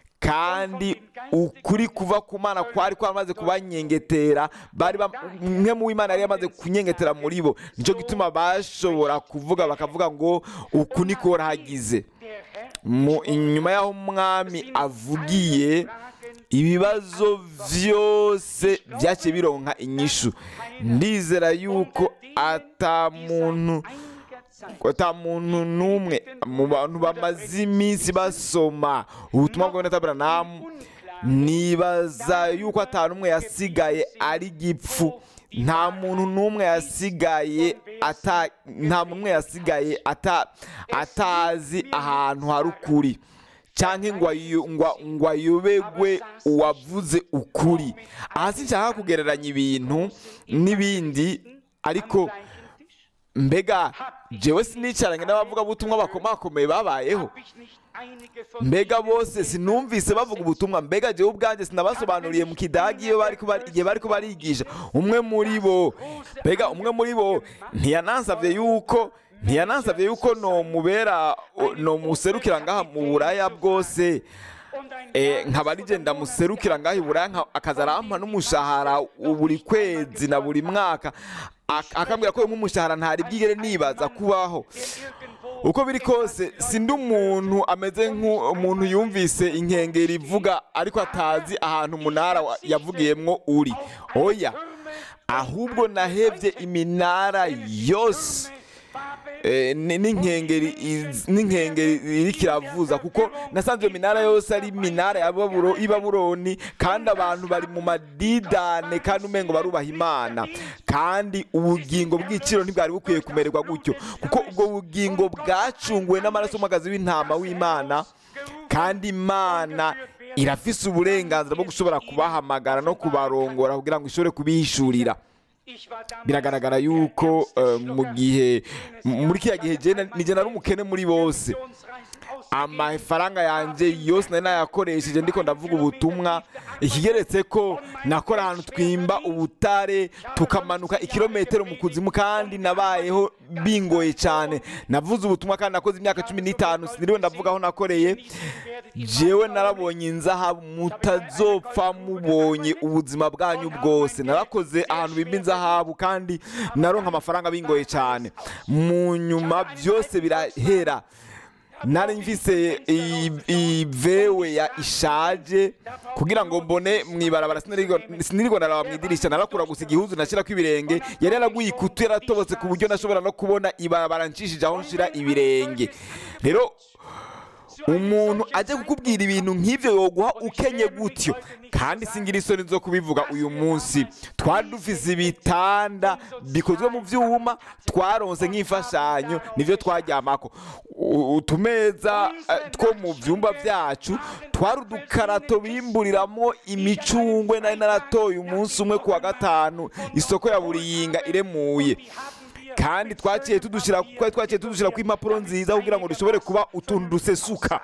A: kandi ukuri kuva ku mana kwari kwamaze kubanyengetera bari bam- umwe mu w'imana yari yamaze kunyengetera muri bo nicyo gituma bashobora kuvuga bakavuga ngo uku niko hagize
B: der Herr
A: mu inyuma y'aho umwami avugiye ibibazo byose byaciye bironka inyishu ndizera yuko ata muntu
B: einiger Zeit
A: ata muntu n'umwe mu bantu bamaze iminsi basoma ubutumwa bwa Yonatani Branham nibaza yuko ata n'umwe yasigaye ari gipfu nta muntu n'umwe yasigaye ata nta muntu n'umwe yasigaye ata atazi ahantu hari ukuri cyangwa ngo ayo- ngo- ngo ayobegwe uwavuze ukuri aha sinshaka kugereranya ibintu n'ibindi ariko
B: gleichen Tisch
A: mbega jewe sinicaranye n'abavugabutumwa bakomakomeye babayeho
B: hab ich nicht einige von
A: mbega
B: ihnen
A: bose sinumvise bavuga ubutumwa mbega jewe ubwanjye sinabasobanuriye mu kidagi iyo bari kuba- igihe bari kubarigisha umwe muri bo mbega umwe muri bo ntiyanansabye yuko ntiyanansabye yuko nomubera nomuserukira ngaha mu buraya bwose
B: und ein
A: Eh, nkaba rigenda muserukira ngaho iburaya nka- akaza arampa n'umushahara buri kwezi na buri mwaka Ak- akambwira ko nk'umushahara ntari bwigere nibaza kubaho
B: irgendwo
A: uko biri kose sindi umuntu ameze nk'umuntu yumvise inkengeri ivuga ariko atazi ahantu umunara wa- yavugiyemwo uri oya ahubwo nahebye iminara yose Eh, ni- n'inkengeri iz- n'inkengeri iriko iravuza kuko nasanze iyo minara yose ari iminara ya Baburo- y'i babuloni kandi abantu bari mu madidane kandi umengo barubaha imana kandi ubugingo bw'iciro ntibwari bukwiye kumererwa gutyo kuko ubwo bugingo bwacunguwe n'amaraso y'umwagazi w'intama w'imana kandi imana irafise uburenganzira bwo gushobora kubahamagara no kubarongora kugira ngo ishobore kubihishurira
B: Ich war damals
A: biragaragara yuko eh, mu gihe muri kiriya gihe jye nijye nari umukene muri bose
B: Missionsreisen ausgegeben.
A: amafaranga yanjye yose nari nayakoresheje ndiko ndavuga ubutumwa ikigeretse ko nakora ahantu twimba ubutare tukamanuka ikirometero mu kuzimu kandi nabayeho bingoye cyane navuze ubutumwa kandi nakoze imyaka cumi n'itanu siniriwe ndavuga aho nakoreye jewe narabonye inzahabu mutazopfa mubonye ubuzima bwanyu bwose narakoze ahantu bimba inzahabu kandi naronka amafaranga bingoye cyane mu nyuma byose birahera nari mfise i- ivewe ya ishaje kugira ngo mbone mwibarabara sinirirwa naraba mu idirisha narakura gusa igihuzu nashyirako ibirenge yari yaraguye ikutu yaratobotse ku buryo nashobora no kubona ibarabara nshishije aho nshira ibirenge rero umuntu ajya kukubwira ibintu nk'ibyo yoguha ukenye gutyo kandi singira isoni zo kubivuga uyu munsi twari dufise ibitanda bikozwe mu byuma twaronse nk'imfashanyo nibyo twaryamako U- utumeza eh, two mu byumba byacu twari udukarato bimburiramo imicungwe nari naratoye umunsi umwe ku wa gatanu isoko ya buriyinga iremuye kandi twaciye tudushyira twari twaciye tudushyira ku impapuro nziza kugira ngo dushobore kuba utuntu dusesuka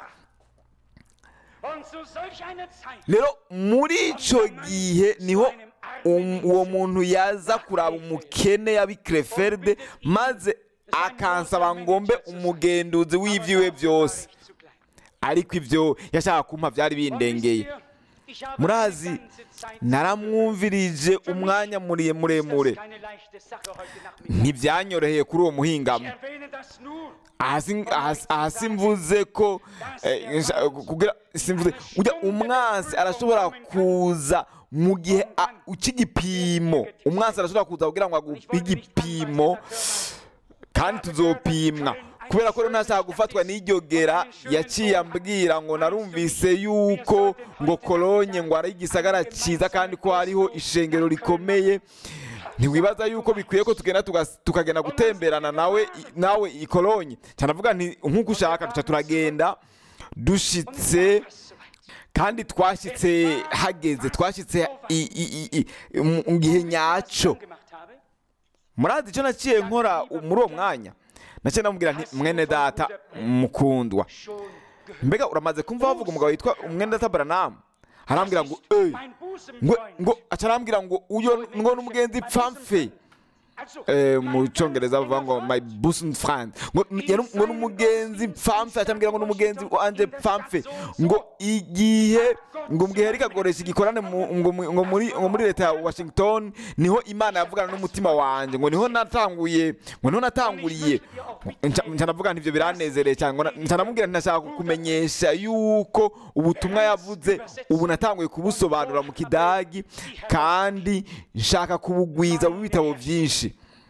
B: Und zu solch einer Zeit
A: rero muri icyo gihe niho um- uwo muntu yaza kuraba umukene yabi Krefelde maze akansaba ngombe umugenduzi w'ibyiwe byose
B: zugleich.
A: ariko ibyo yashaka kumpa byari bindengeye
B: Ich habe
A: murazi
B: die ganze Zeit
A: naramwumvirije umwanya muriye
B: Ist
A: muremure
B: das keine leichte Sache heute Nachmittag.
A: ntibyanyoroheye kuri uwo
B: Ich
A: muhingamo
B: erwähne das nur.
A: ahasi ahasi- ahasi mvuze ko eh, nsha- kugira simvuze ujya umwansi arashobora kuza mu gihe a- cy'igipimo umwansi arashobora kuza kugira ngo aguhe igipimo kandi tuzopimwa kubera ko rero ntashaka gufatwa n'iryo gera yaciye ambwira ngo narumvise yuko ngo kolonye ngo ari igisagara cyiza kandi ko hariho ishengero rikomeye ntiwibaza yuko bikwiye ko tugenda tugas- tukagenda gutemberana nawe i- nawe i kolonye cyane avuga nti nk'uko ushaka duca turagenda dushitse kandi twashyitse hageze twashyitse i- i- i- i- mu mu gihe nyacyo
B: gemacht habe.
A: murazi icyo naciye nkora muri uwo mwanya naciye namubwira nti mwene data mukundwa
B: Schon gehört.
A: mbega uramaze kumva bavuga umugabo witwa umwene data baranamu arambwira ngo eee
B: Mein
A: ngo
B: Busenfreund.
A: ngo aca arambwira ngo uyo ngo n'umugenzi pfamfe
B: Also,
A: Eh, mu
B: mein
A: cyongereza bavuga ngo my busen friend ngo yari- ngo n'umugenzi pfamfe acambwira ngo n'umugenzi wanje pfamfe ngo igihe ngo mbwihe ariko akoresha igikorane mu- ngo mu- ngo muri ngo muri leta ya washington niho imana yavugana n'umutima wanje ngo niho natanguye ngo niho natanguriye Nca- nca ndavuga nti ibyo biranezereye cyane ngo na- nca ndamubwira nti nashaka kukumenyesha yuko ubutumwa yavuze ubu natanguye kubusobanura mu kidagi kandi nshaka kubugwiza mu bitabo byinshi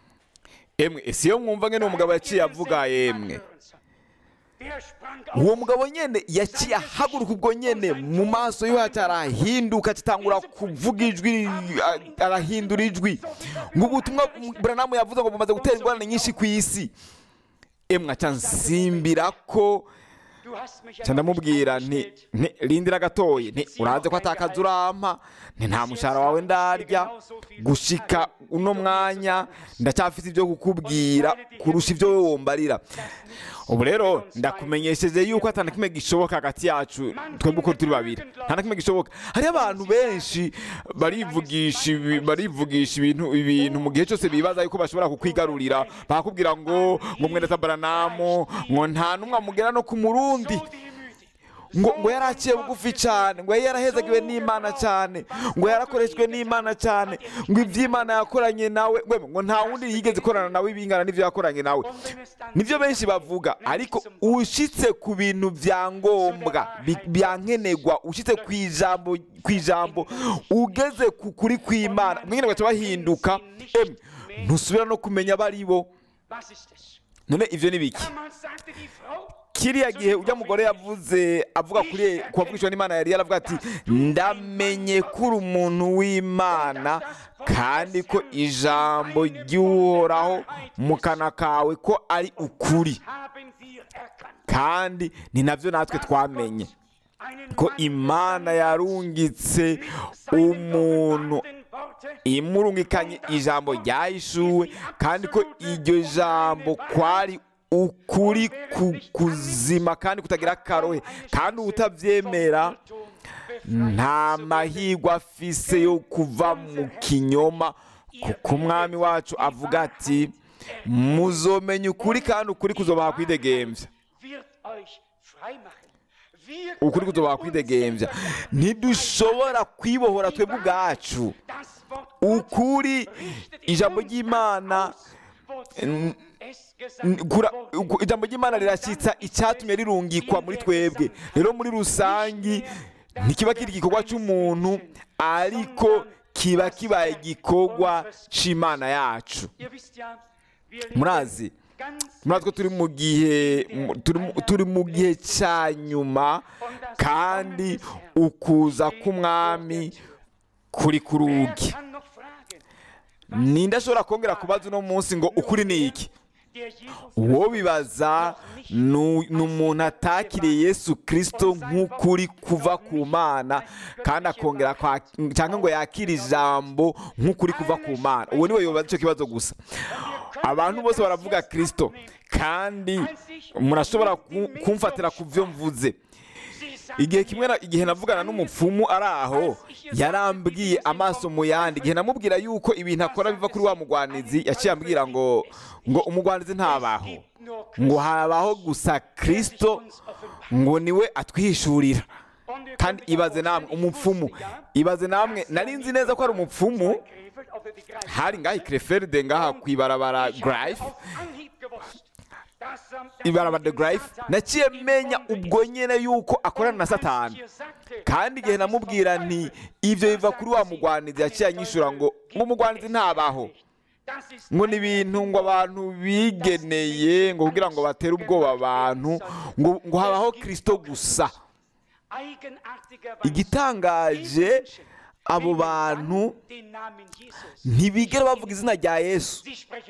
A: emwe ese iyo mwumva ngene uwo mugabo yaciye avuga yemwe
B: Der sprang
A: uwo
B: auf.
A: mugabo nyene yaciye ahaguruka ubwo nyene mu maso yo haca arahinduka atangura kuvuga ijwi a- arahindura ijwi ngo ubutumwa buranamu yavuze ngo bumaze gutera ingorane nyinshi ku isi emwe aca nsimbira ko
B: Du hast mich ja
A: nca ndamubwira nti nti rindira gatoye nti uraze ko atakaza urampa nti nta mushahara wawe ndarya gushika uno mwanya ndacyafite ibyo kukubwira kurusha ibyo wowe wombarira ubu rero ndakumenyesheje yuko atana kimwe gishoboka hagati yacu twebwe uko turi babiri nta na kimwe gishoboka hariho abantu benshi barivugisha ibi- barivugisha ibintu ibintu mu gihe cyose bibaza yuko bashobora kukwigarurira bakakubwira ngo ngo mwene tabaranamu ngo nta n'umwe amugera no ku murundi
B: so demütig.
A: ngo ngo yari aciye bugufi cyane ngo yari yarahezagiwe n'imana cyane ngo yarakoreshwe n'imana cyane ngo iby'imana yakoranye nawe ngo ngo nta wundi yigeze ikorana nawe ibingana n'ibyo yakoranye nawe
B: Und wenn es dann
A: nibyo benshi bavuga ariko ushitse ku bintu bya ngombwa bi- bya nkenerwa ushitse ku ijambo ku ijambo ugeze ku kuri kw'imana mwene baca bahinduka emwe ntusubira no kumenya abo ari bo
B: Was ist es?
A: none ibyo ni biki
B: Damals sagte die Frau,
A: kiriya gihe ujya mugore yavuze avuga kuri ku wavugishwa n'imana yari yaravuga ati ndamenye ko uri umuntu w'imana kandi ko ijambo ry'uhoraho mu kanwa kawe ko ari ukuri
B: haben wir erkannt.
A: kandi ni nabyo natwe twamenye
B: Einen
A: ko
B: Mann
A: imana yarungitse
B: mit seinen
A: umuntu
B: offenbarten Worte
A: imurungikanye ijambo ryayishuwe kandi ko iryo jambo kwari ukuri ku kuzima kandi kutagira akarohe kandi utabyemera nta mahirwe afise yo kuva mu kinyoma kuko umwami wacu avuga ati muzomenya ukuri kandi ukuri kuzobaha kwidegembya
B: wird euch frei machen. Wir
A: ukuri kuzobaha kwidegembya ntidushobora kwibohora twebwe ubwacu
B: das Wort
A: ukuri ijambo ry'imana n- n- kura- uku- ijambo ry'imana rirashyitsa icyatumye rirungikwa muri twebwe rero muri rusangi ntikiba kiri igikorwa cy'umuntu ariko kiba kibaye igikorwa cy'imana yacu murazi murazi ko turi mu gihe mu- turi mu- turi mu gihe cya nyuma kandi ukuza k'umwami kuri ku rugi ninde ashobora kongera kubaza uno munsi ngo ukuri ni iki uwo bibaza ni ni umuntu atakiriye yesu kirisito nk'ukuri kuva ku mana kandi akongera kwa- cyangwa ngo yakire ijambo nk'ukuri kuva ku mana uwo niwe yobaza icyo kibazo gusa abantu bose baravuga kirisito kandi murashobora ku- kumfatira ku byo mvuze igihe kimwe na- igihe navugana n'umupfumu ari aho yarambwiye amaso mu yandi igihe namubwira yuko ibintu akora biva kuri wa mugwanizi yaciye ambwira ngo ngo umugwanizi ntabaho ngo habaho gusa kirisito ngo niwe atwihishurira kandi ibaze namwe umupfumu ibaze namwe nari nzi neza ko ari umupfumu hari ngaha ikreferde ngaha ku ibarabara grife ibarabara de grife naciye menya ubwo nyene yuko akorana na satani kandi igihe namubwira nti ibyo biva kuri wa mugwanizi yaciye anyishura ngo ngo umugwanizi ntabaho ngo ni ibintu ngo abantu bigeneye ngo kugira ngo batere ubwoba abantu ngo ngo habaho kirisito gusa igitangaje abo bantu ntibigera bavuga izina rya yesu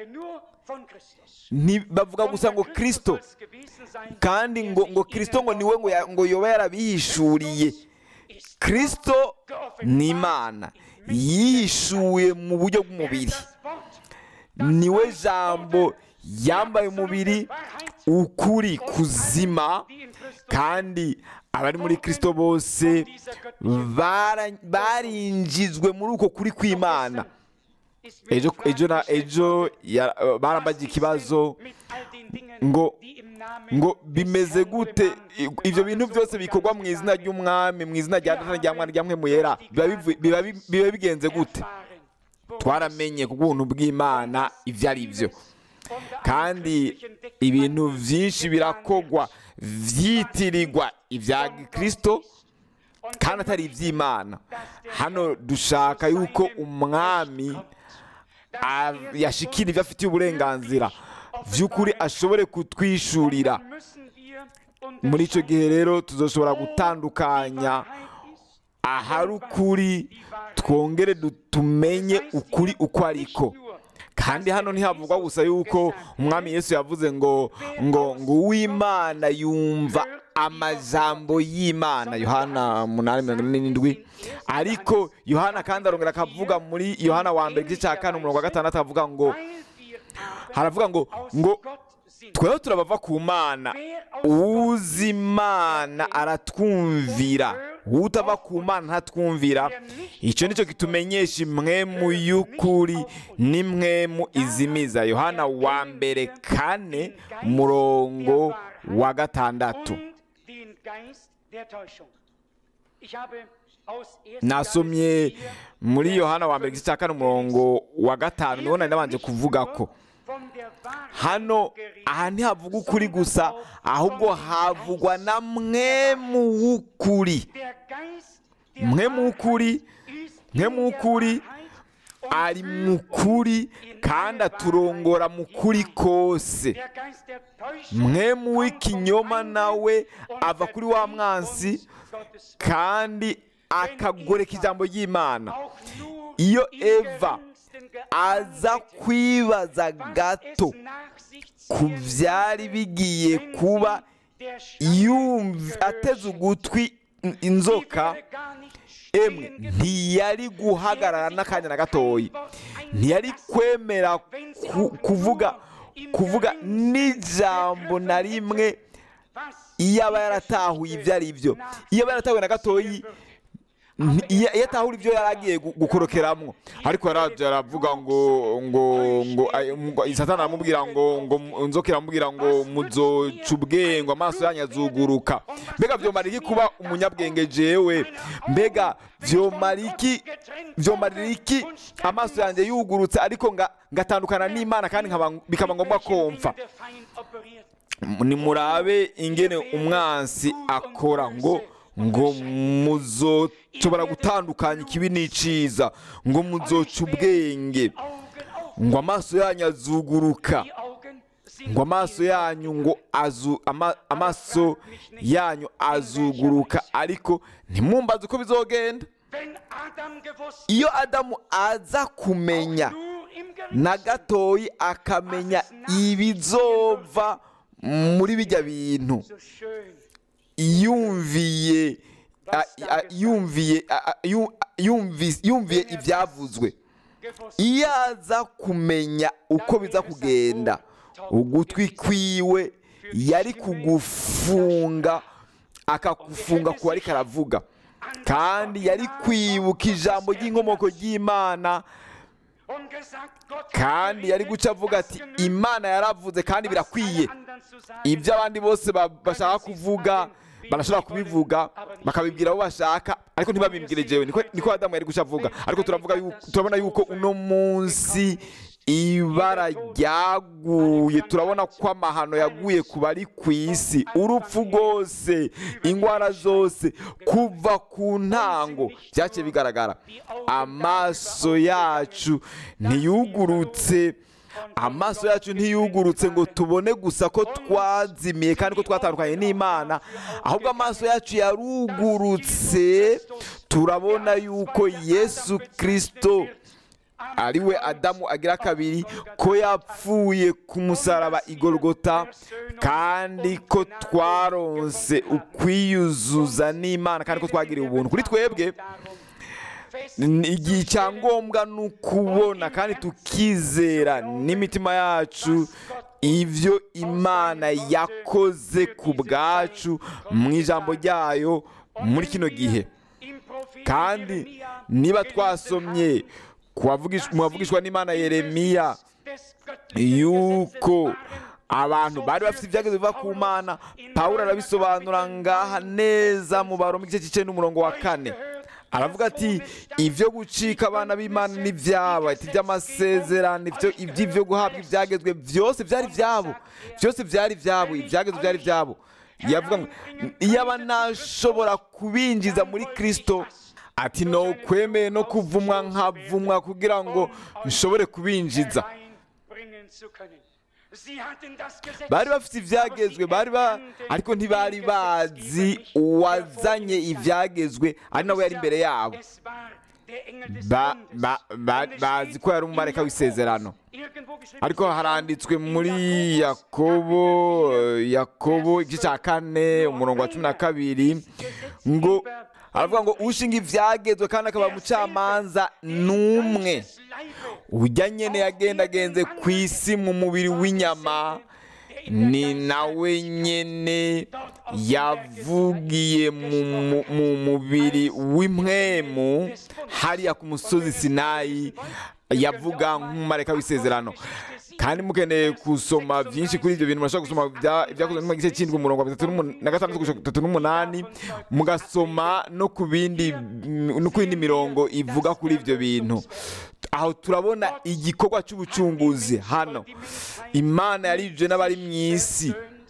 A: Nti- bavuga gusa ngo kirisito kandi ngo ngo kirisito ngo niwe ngo ya- ngo yoba yarabihishuriye kirisito ni imana yihishuye mu buryo bw'umubiri niwe jambo yambaye umubiri ukuri kuzima kandi abari muri kirisito bose bara- barinjizwe muri uko kuri kw'imana ejo ejo na ejo ya- barambagiye ikibazo ngo ngo bimeze gute I- ibyo bintu byose bikorwa mu izina ry'umwami mu izina rya data rya mwana rya mwe yera biba bivu- biba bi- biba bigenze gute twaramenye ku bw'ubuntu bw'imana ibyo ari byo kandi ibintu byinshi birakogwa byitirirwa ibya kirisito kandi atari iby'imana hano dushaka yuko umwami a- yashikira ibyo afitiye uburenganzira by'ukuri ashobore kutwishurira muri icyo gihe rero tuzoshobora gutandukanya ahari ukuri twongere du- tumenye ukuri uko ariko kandi hano ntihavugwa gusa yuko umwami yesu yavuze ngo ngo ngo uwimana yumva amajambo y'imana yohana umunani mirongo ine n'indwi ariko yohana kandi arongera akavuga muri yohana wa mbere igice cya kane umurongo wa gatandatu avuga ngo haravuga ngo ngo tweho turabava ku mana uzi imana aratwumvira utava ku mana ntatwumvira icyo nicyo kitumenyesha imwemu y'ukuri n'imwemu izimiza yohana wa mbere kane murongo wa gatandatu nasomye muri yohana wa mbere igice cya kane umurongo wa gatanu niho nari nabanje kuvuga ko hano aha ntihavuga ukuri gusa ahubwo havugwa na mwemu w'ukuri mwemu w'ukuri mwemu w'ukuri ari mu kuri kandi aturongora mu kuri kose mwemu w'ikinyoma nawe ava kuri wa mwansi kandi akagoreka ijambo ry'imana iyo eva aza kwibaza gato ku byari bigiye kuba yumva ateze ugutwi inzoka emwe ntiyari guhagarara n'akanya na gatoya ntiyari kwemera ku- kuvuga kuvuga n'ijambo na rimwe iyo aba yaratahuye ibyo ari byo iyo aba yaratahuye na gatoya Nti- iyo iyo atahura ibyo yari agiye gu- gukorokeramo ariko yaraje aravuga ngo ngo ngo ay- ngo- satani aramubwira ngo ngo mu- inzoka iramubwira ngo muzoca ubwenge amaso yanyu azuguruka mbega vyomara iki kuba umunyabwenge jewe mbega vyomara iki vyomarira iki amaso yanjye yugurutse ariko nga- ngatandukana n'imana kandi nkaba- bikaba ngombwa ko mpfa nimurabe ingene umwansi akora ngo ngo muzoshobora gutandukanya ikibi n'iciza ngo muzoca ubwenge ngo amaso yanyu azuguruka ngo amaso yanyu ngo azu ama, amaso yanyu azuguruka ariko ntimwumbaze uko bizogenda iyo adamu aza kumenya na gatoyi akamenya ibizova muri bijya bintu yumviye a- a- yumviye a- a- yu- yumvi- yumviye ibyavuzwe iyo aza kumenya uko biza kugenda ugutwi kwiwe yari kugufunga akagufunga ku ariko aravuga kandi yari kwibuka ijambo ry'inkomoko ry'imana kandi yari guca avuga ati imana yaravuze kandi birakwiye ibyo abandi bose ba- bashaka kuvuga barashobora kubivuga bakabibwira abo bashaka ariko ntibabimbwire jewe niko niko adamu yari guca avuga ariko turavuga yuko turabona yuko uno munsi ibara ryaguye turabona ko amahano yaguye ku bari ku isi urupfu rwose indwara zose kuva ku ntango byaciye bigaragara amaso yacu ntiyugurutse amaso yacu ntiyugurutse ngo tubone gusa ko twazimiye kandi ko twatandukanye n'imana ahubwo amaso yacu yarugurutse turabona yuko yesu kirisito ariwe adamu agira kabiri ko yapfuye ku musaraba igorogota kandi ko twaronse ukwiyuzuza n'imana kandi ko twagiriwe ubuntu kuri twebwe igihe icyangombwa ni ukubona kandi tukizera n'imitima yacu ibyo imana yakoze ku bwacu mu ijambo ryayo muri kino gihe kandi niba twasomye mu bavugishwa n'imana yeremiya yuko abantu bari bafite ibyageze biva ku mana pawulo arabisobanura ngaha neza mu baro mu gice cy'icyenda n'umurongo wa kane aravuga ati ibyo gucika abana b'imana n'ibyabo ati iby'amasezerano iby'ibyo guhabwa ibyagezwe byose byari ibyabo byose byari ibyabo ibyagezwe byari ibyabo yavuga ngo iyo aba nashobora kubinjiza muri kirisito ati no kwemeye no kuvumwa nkavumwa kugira ngo nshobore kubinjiza bari bafite ibyagezwe bari ba ariko ntibari bazi uwazanye ibyagezwe ari nawe yari imbere yabo bazi ko yari umumareka w'isezerano ariko haranditswe muri yakobo yakobo igice cya kane umurongo wa cumi na kabiri ngo aravuga ngo ushinga ibyagezwe kandi akaba umucamanza n'umwe ujya nyine yagendagenze ku isi mu mubiri w'inyama ni nawe nyine yavugiye mu mubiri w'impwemu hariya ku musozi sinayi yavuga nk'umumareka w'isezerano kandi mukeneye gusoma byinshi kuri ibyo bintu murashobora gusoma ibyakozwe mu gice cy'indwi umurongo wa bitatu na gatandatu kugeza bitatu n'umunani mugasoma no ku bindi no ku yindi mirongo ivuga kuri ibyo bintu aho turabona igikorwa cy'ubucunguzi hano imana yarijuje n'abari mu isi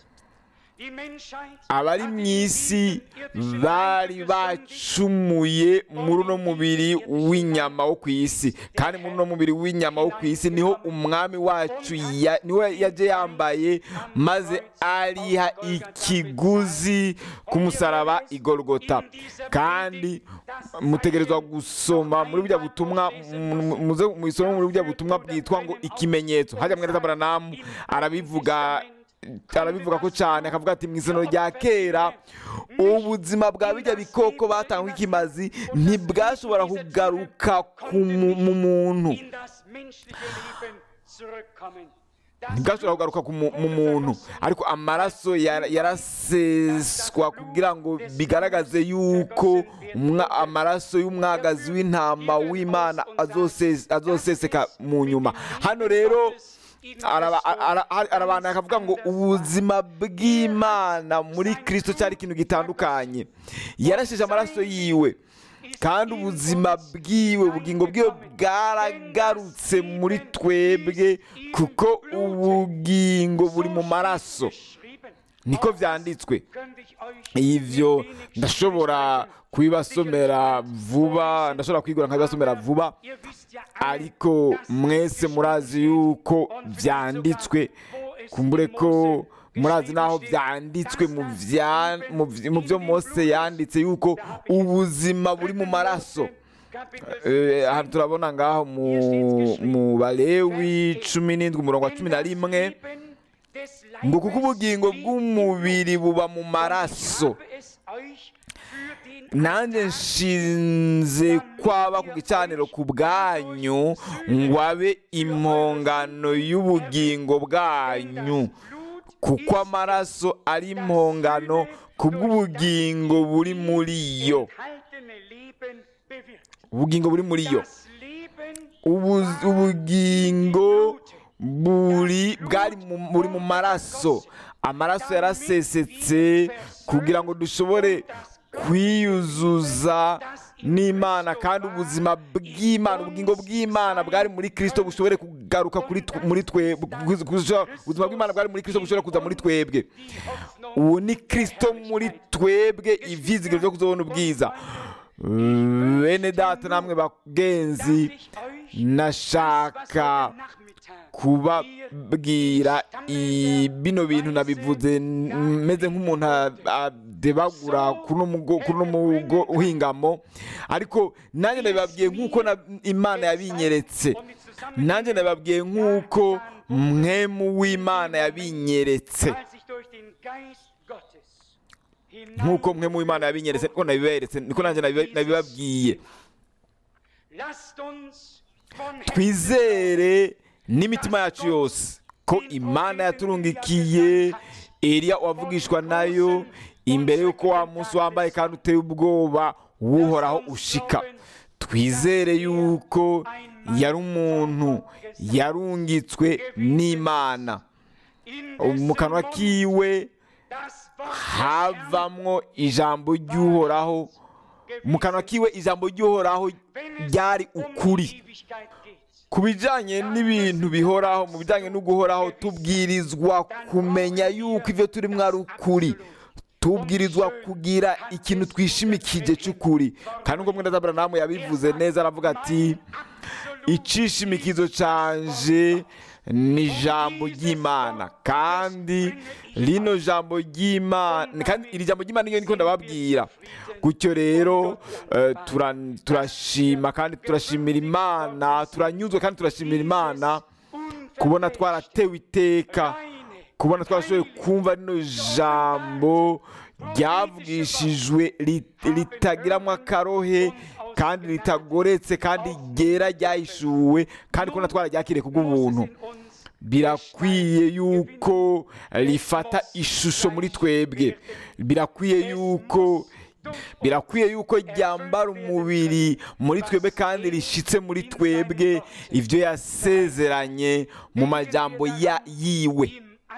A: abari mu isi bari bacumuye muri uno mubiri w'inyama wo ku isi kandi muri uno mubiri w'inyama wo ku isi niho umwami wacu niwe yaje yambaye maze ariha ikiguzi ku musaraba igorogota kandi mutegerezwa gusoma muri bujya butumwa muze muyisome muri bujya butumwa bwitwa ngo ikimenyetso hajya mwene tabaranamu arabivuga arabivuga ko cyane akavuga ati mu isano rya kera ubuzima bwa bijya bikoko batangwa ikimazi ntibwashobora kugaruka mu muntu ntibwashobora kugaruka mu muntu ariko amaraso yaraseswa kugira ngo bigaragaze yuko amaraso y'umwagazi w'intama w'imana azoseseka mu nyuma hano rero arabantu akavuga ngo ubuzima bw'imana muri kirisito cyari ikintu gitandukanye yarasheje amaraso yiwe kandi ubuzima bwiwe ubugingo bwiwe bwaragarutse muri twebwe kuko ubugingo buri mu maraso niko byanditswe ibyo ndashobora kubibasomera vuba ndashobora kwigura nkabibasomera vuba ariko mwese murazi yuko byanditswe kumbure ko murazi naho byanditswe mu byo mose yanditse yuko ubuzima buri mu maraso hano turabona ngaho mu balewi cumi n'indwi umurongo wa cumi na rimwe ngo kuko ubugingo bw'umubiri buba mu maraso nanjye nshinze kwaba ku gicaniro ku bwanyu ngo abe impongano y'ubugingo bwanyu kuko amaraso ari impongano ku bw'ubugingo buri muri yo ubugingo buri muri yo ubugingo buri bwari buri mu maraso amaraso yarasesetse kugira ngo dushobore kwiyuzuza n'imana kandi ubuzima bw'imana ubugingo bw'imana bwari muri kirisito bushobore kugaruka kuri tw- muri twe bu- kuza- ubuzima bw'imana bwari muri kirisito bushobore kuza muri twebwe ubu ni kirisito muri twebwe ivyizigiro byo kuzobona ubwiza bene data namwe bagenzi nashaka kubabwira i- bino bintu nabivuze n- meze nk'umuntu a- adebagura kuri uno mugo- kuri uno mugo uhingamo ariko nanjye nabibabwiye nk'uko na- imana yabinyeretse nanjye nabibabwiye nk'uko mwemu w'imana yabinyeretse nk'uko mwemu w'imana yabinyeretse niko nabiberetse niko nanjye nabiba- nabibabwiye twizere n'imitima yacu yose ko imana yaturungikiye Eliya wavugishwa nayo imbere y'uko wa munsi wambaye kandi uteye ubwoba wuhoraho ushika twizere yuko yari umuntu yarungitswe n'imana mu kanwa kiwe havamwo ijambo ry'uhoraho mu kanwa kiwe ijambo ry'uhoraho ryari ukuri ku bijyanye n'ibintu bihoraho mu bijyanye no guhoraho tubwirizwa kumenya yuko ibyo turimo ari ukuri tubwirizwa kugira ikintu twishimikije cy'ukuri kandi ubwo mwenda zaburamu yabivuze neza aravuga ati icishimikizo canje ni ijambo ry'imana kandi rino jambo ry'imana kandi iri jambo ry'imana niyo niko ndababwira gutyo rero eh, tura- turashima kandi turashimira imana turanyuzwe kandi turashimira imana kubona twaratewe iteka kubona twarashoboye kumva rino jambo ryavugishijwe rit- ritagiramo akarohe kandi ritagoretse kandi ryera ryahishuwe kandi kubona twararyakiriye kubw'ubuntu birakwiye yuko rifata ishusho muri twebwe birakwiye yuko birakwiye yuko ryambara umubiri muri twebwe kandi rishyitse muri twebwe ibyo yasezeranye mu majambo ya yiwe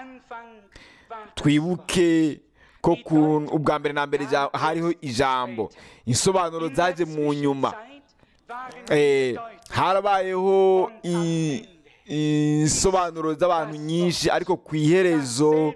A: twibuke ko ku ubwa mbere na mbere ja- hariho ijambo insobanuro zaje mu nyuma Eh, harabayeho i- insobanuro z'abantu nyinshi ariko ku iherezo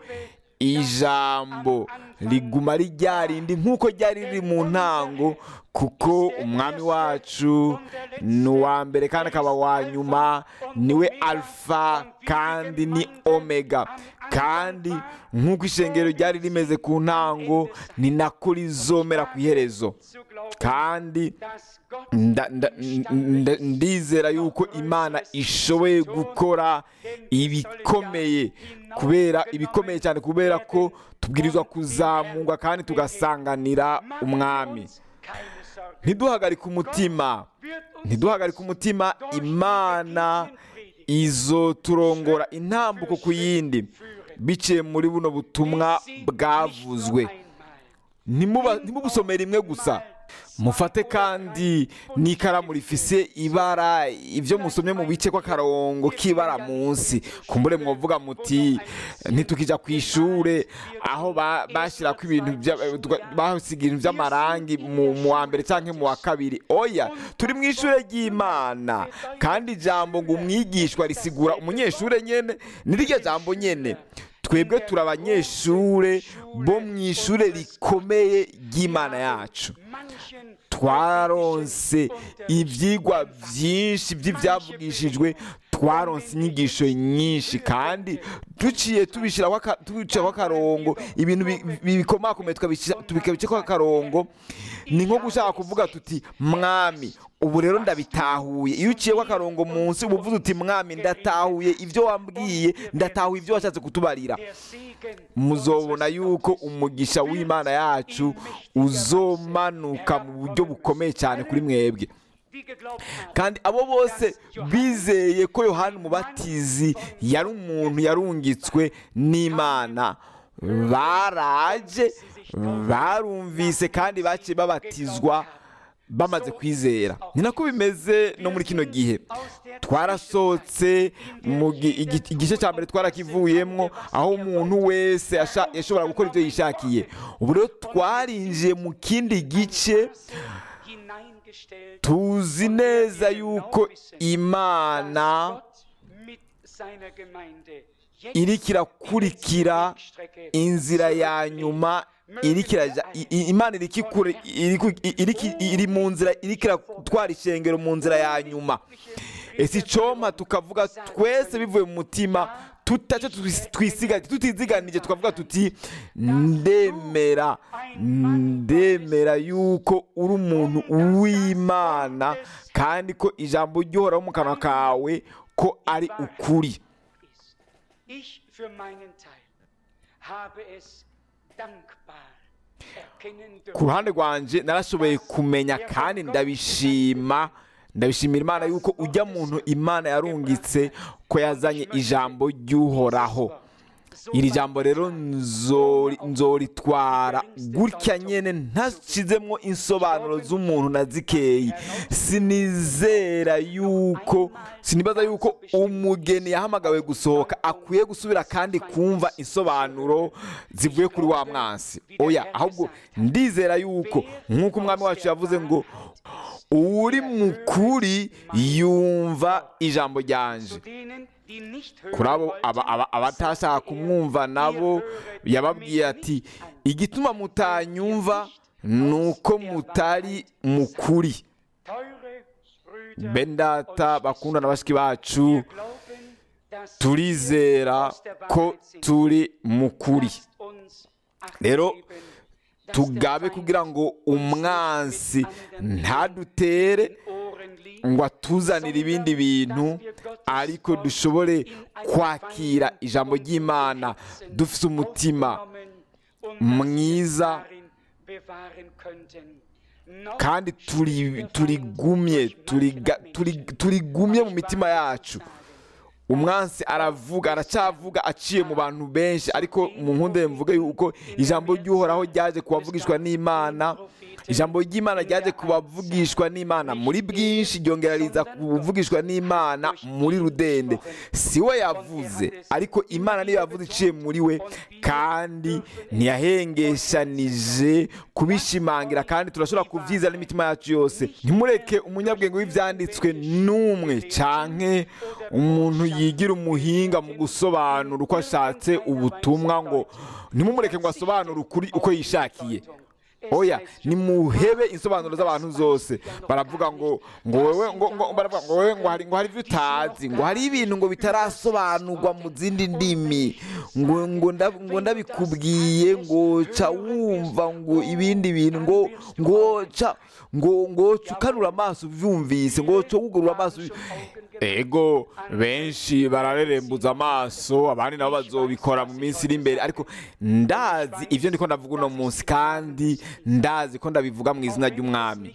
A: ijambo riguma ari rya rindi nk'uko ryari riri mu ntango kuko umwami wacu ni uwa mbere kandi akaba wa nyuma niwe alfa kandi ni omega kandi nk'uko ishengero ryari rimeze ku ntango ni nako rizomera ku iherezo kandi nda- nda- nda- ndizera yuko imana ishoboye gukora ibikomeye kubera ibikomeye cyane kubera ko tubwirizwa kuzamurwa kandi tugasanganira umwami ntiduhagarike umutima ntiduhagarike umutima imana izoturongora intambuko ku yindi biciye muri buno butumwa bwavuzwe Ntimuba- ntimubusomere rimwe gusa mufate kandi n'ikaramu rifise ibara ibyo musomye mu bice kw'akarongo k'ibara munsi kumbure mwavuga muti ntitukijya ku ishure aho ba- bashyirako ibintu bya- twa- basiga ibintu by'amarangi mu mu wa mbere cyangwa mu wa kabiri oya turi mu ishure ry'imana kandi ijambo ngo umwigishwa risigura umunyeshure nyene ni rirya jambo nyene twebwe turi abanyeshure bo mu ishure rikomeye ry'imana yacu twaronse ibyigwa byinshi by'ibyavugishijwe twaronse inyigisho nyinshi kandi duciye tubishyiraho aka- tubicaho akarongo ibintu bi- bi- bikomakomeye tukabishyira- tubicaho akarongo ni nko gushaka kuvuga tuti mwami ubu rero ndabitahuye iyo uciyeho akarongo munsi uba uvuze uti mwami ndatahuye ibyo wambwiye ndatahuye ibyo washatse kutubarira muzobona yuko umugisha w'imana yacu uzomanuka mu buryo bukomeye cyane kuri mwebwe kandi abo bose bizeye ko yohani umubatizi yari umuntu yarungitswe n'imana baraje barumvise kandi baciye babatizwa bamaze kwizera ni nako bimeze no muri kino gihe twarasohotse mu gi- igi- igice cya mbere twarakivuyemo aho umuntu wese asha- yashobora gukora ibyo yishakiye ubu rero twarinjiye mu kindi gice tuzi neza yuko imana iriko irakurikira inzira ya nyuma iriko iraja- i- i- imana iriko ikure- iriko- i- iriko- iri mu nzira iriko iratwara ishengero mu nzira ya nyuma ese icompa tukavuga twese bivuye mu mutima tutaco twisigaje tutiziganije tukavuga tuti ndemera ndemera yuko uri umuntu w'imana kandi ko ijambo ry'uhoraho mu kanwa kawe ko ari ukuri
B: Ich für meinen Teil habe es dankbar erkennen
A: ku
B: dürfen.
A: ruhande rwanje narashoboye kumenya kandi ndabishima ndabishimira imana yuko ujya muntu imana yarungitse ko yazanye ijambo ry'uhoraho iri jambo rero nzori- nzoritwara gutya nyene ntashizemwo insobanuro z'umuntu na zikeyi sinizera yuko sinibaza yuko umugeni yahamagawe gusohoka akwiye gusubira kandi kumva insobanuro zivuye kuri wa mwansi oya ahubwo ndizera yuko nk'uko umwami wacu yavuze ngo uri mukuri yumva ijambo ryanje
B: Zu denen, die nicht
A: kuri abo
B: hören
A: aba- aba- abatashaka kumwumva nabo yababwiye ati igituma mutanyumva ni uko mutari mukuri
B: Teure Brüder,
A: bendata bakunda na bashiki bacu
B: wir glauben, dass
A: turizera
B: aus der
A: ko
B: Wahrheit sind.
A: turi mukuri
B: Lasst uns Acht
A: Rero,
B: geben, dass
A: tugabe
B: der Feind
A: kugira ngo
B: uns nicht
A: umwansi
B: mit anderen
A: ntadutere
B: den Ohren liegt,
A: ngo atuzanire ibindi bintu ariko dushobore kwakira ijambo ry'imana dufite umutima mwiza kandi turi turigumye turiga- turi- turigumye mu mitima yacu umwansi aravuga aracyavuga aciye mu bantu benshi ariko mu nkunde mvuge yuko ijambo ry'uhoraho ryaje kubavugishwa n'imana ijambo ry'imana ryaje kubavugishwa n'imana muri bwinshi ryongera riza kuvugishwa n'imana muri rudende si we yavuze ariko imana niyo yavuze iciye muri we kandi ntiyahengeshanije kubishimangira kandi turashobora kubyiza n'imitima yacu yose ntimureke umunyabwenge w'ibyanditswe n'umwe canke umuntu yigira umuhinga mu gusobanura uko ashatse ubutumwa ngo ntimumureke ngo asobanure ukuri uko yishakiye oya nimuhebe insobanuro z'abantu zose baravuga ngo ngo wewe ngo ngo baravuga ngo wewe ngo hari ngo hari ibyo utazi ngo hari ibintu ngo bitarasobanurwa mu zindi ndimi ngo ngo nda- ngo ndabikubwiye ngo ca wumva ngo ibindi bintu ngo ngo ca ngo ngo ca ukanura amaso uvyumvise ngo ca wugurura amaso uvi- ego benshi bararerembuza amaso abandi nabo bazobikora mu minsi iri imbere ariko ndazi ibyo ndiko ndavuga uno munsi kandi ndazi ko ndabivuga mu izina ry'umwami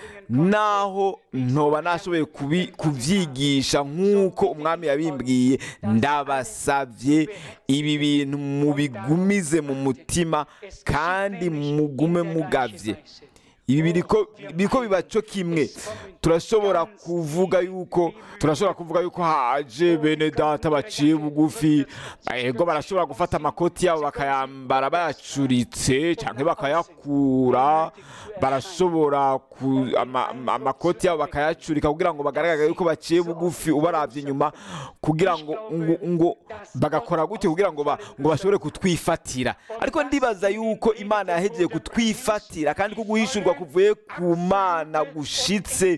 A: naho ntoba nashoboye kubi- kubyigisha nk'uko umwami yabimbwiye ndabasabye ibi bintu mubigumize mu mutima kandi mugume mugavye ibi biriko biriko biba cyo kimwe turashobora kuvuga yuko turashobora kuvuga yuko haje bene data baciye bugufi ego barashobora gufata amakoti yabo bakayambara bayacuritse cyangwa bakayakura barashobora ku, ama, ama- amakoti yabo bakayacurika kugira ngo bagaragare yuko baciye bugufi ubarabye inyuma kugira ngo ngo, ngo bagakora gutyo kugira ngo ba, ngo bashobore kutwifatira ariko ndibaza yuko imana yahegeye kutwifatira kandi ko guhishurwa kuvuye ku mana gushitse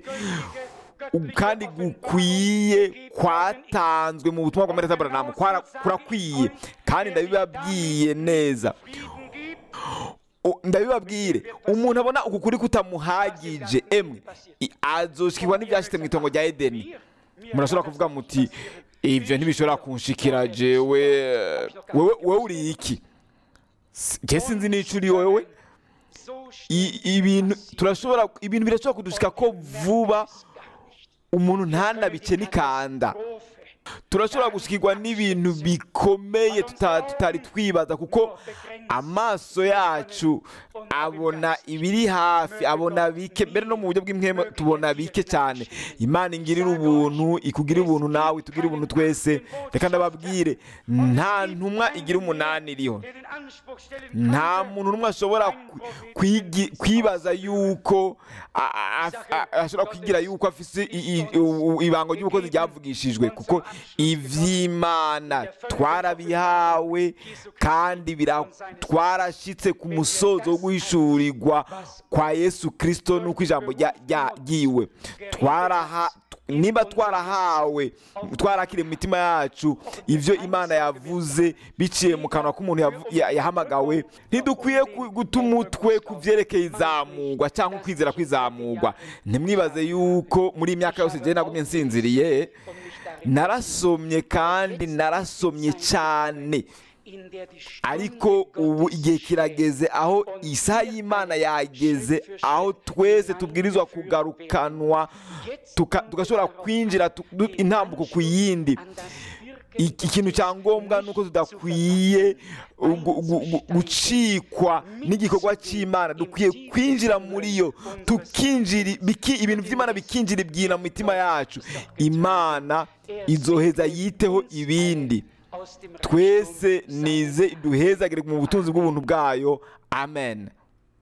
A: u- kandi gukwiye kwatanzwe mu butumwa bwa Marita Branham kwara- kurakwiye kandi ndabibabwiye neza O- ndabibabwire umuntu abona uku kuri kutamuhagije emwe i- azoshikirwa n'ibyashitse mu itongo rya edeni murashobora kuvuga muti ibyo ntibishobora kunshikira jewe wewe wewe uri iki S- je sinzi n'ico uri wewe I- ibintu turashobora ibintu birashobora kudushika ko vuba umuntu ntanabice n'ikanda turashobora gushikirwa n'ibintu bikomeye tuta- tutari twibaza kuko amaso yacu abona ibiri hafi abona bike mbere no mu buryo bw'imwema tubona bike cyane imana ingirira ubuntu ikugirira ubuntu nawe itugirira ubuntu twese reka ndababwire nta ntumwa igira umunani iriho
B: der den Anspruch stellen
A: nta
B: konnte,
A: muntu n'umwe ashobora ku- kwigi- kwibaza yuko a- a- a- ashobora kwigira yuko afise i- i- u- ibango ry'ubukozi ryavugishijwe kuko ivy'imana twarabihawe kandi bira- twarashitse ku musozo wo guhishurirwa kwa yesu kirisito n'uko ijambo rya- rya- ryiwe twaraha niba twarahawe twarakire mu mitima yacu ibyo imana yavuze biciye mu kanwa k'umuntu yavu- ya- yahamagawe ntidukwiye ku- guta umutwe ku byerekeye izamurwa cyangwa ukwizera kw'izamurwa ntimwibaze yuko muri iyi myaka yose njyewe nagumye nsinziriye narasomye kandi narasomye cyane
B: in der die Stunde
A: ariko ubu igihe kirageze aho isaha y'imana yageze aho twese tubwirizwa kugarukanwa tuka- tugashobora kwinjira tu- du- intambuko ku yindi
B: an das Wirken
A: iki kintu cya ngombwa ni uko tudakwiye gu- gu- gu- gucikwa n'igikorwa cy'imana dukwiye kwinjira muri yo tukinjira biki- ibintu by'imana bikinjira ibyina mu mitima yacu imana izoheza yiteho ibindi
B: aus dem
A: twese
B: Reichtum
A: nize duhezagire mu butunzi bw'ubuntu bwayo amen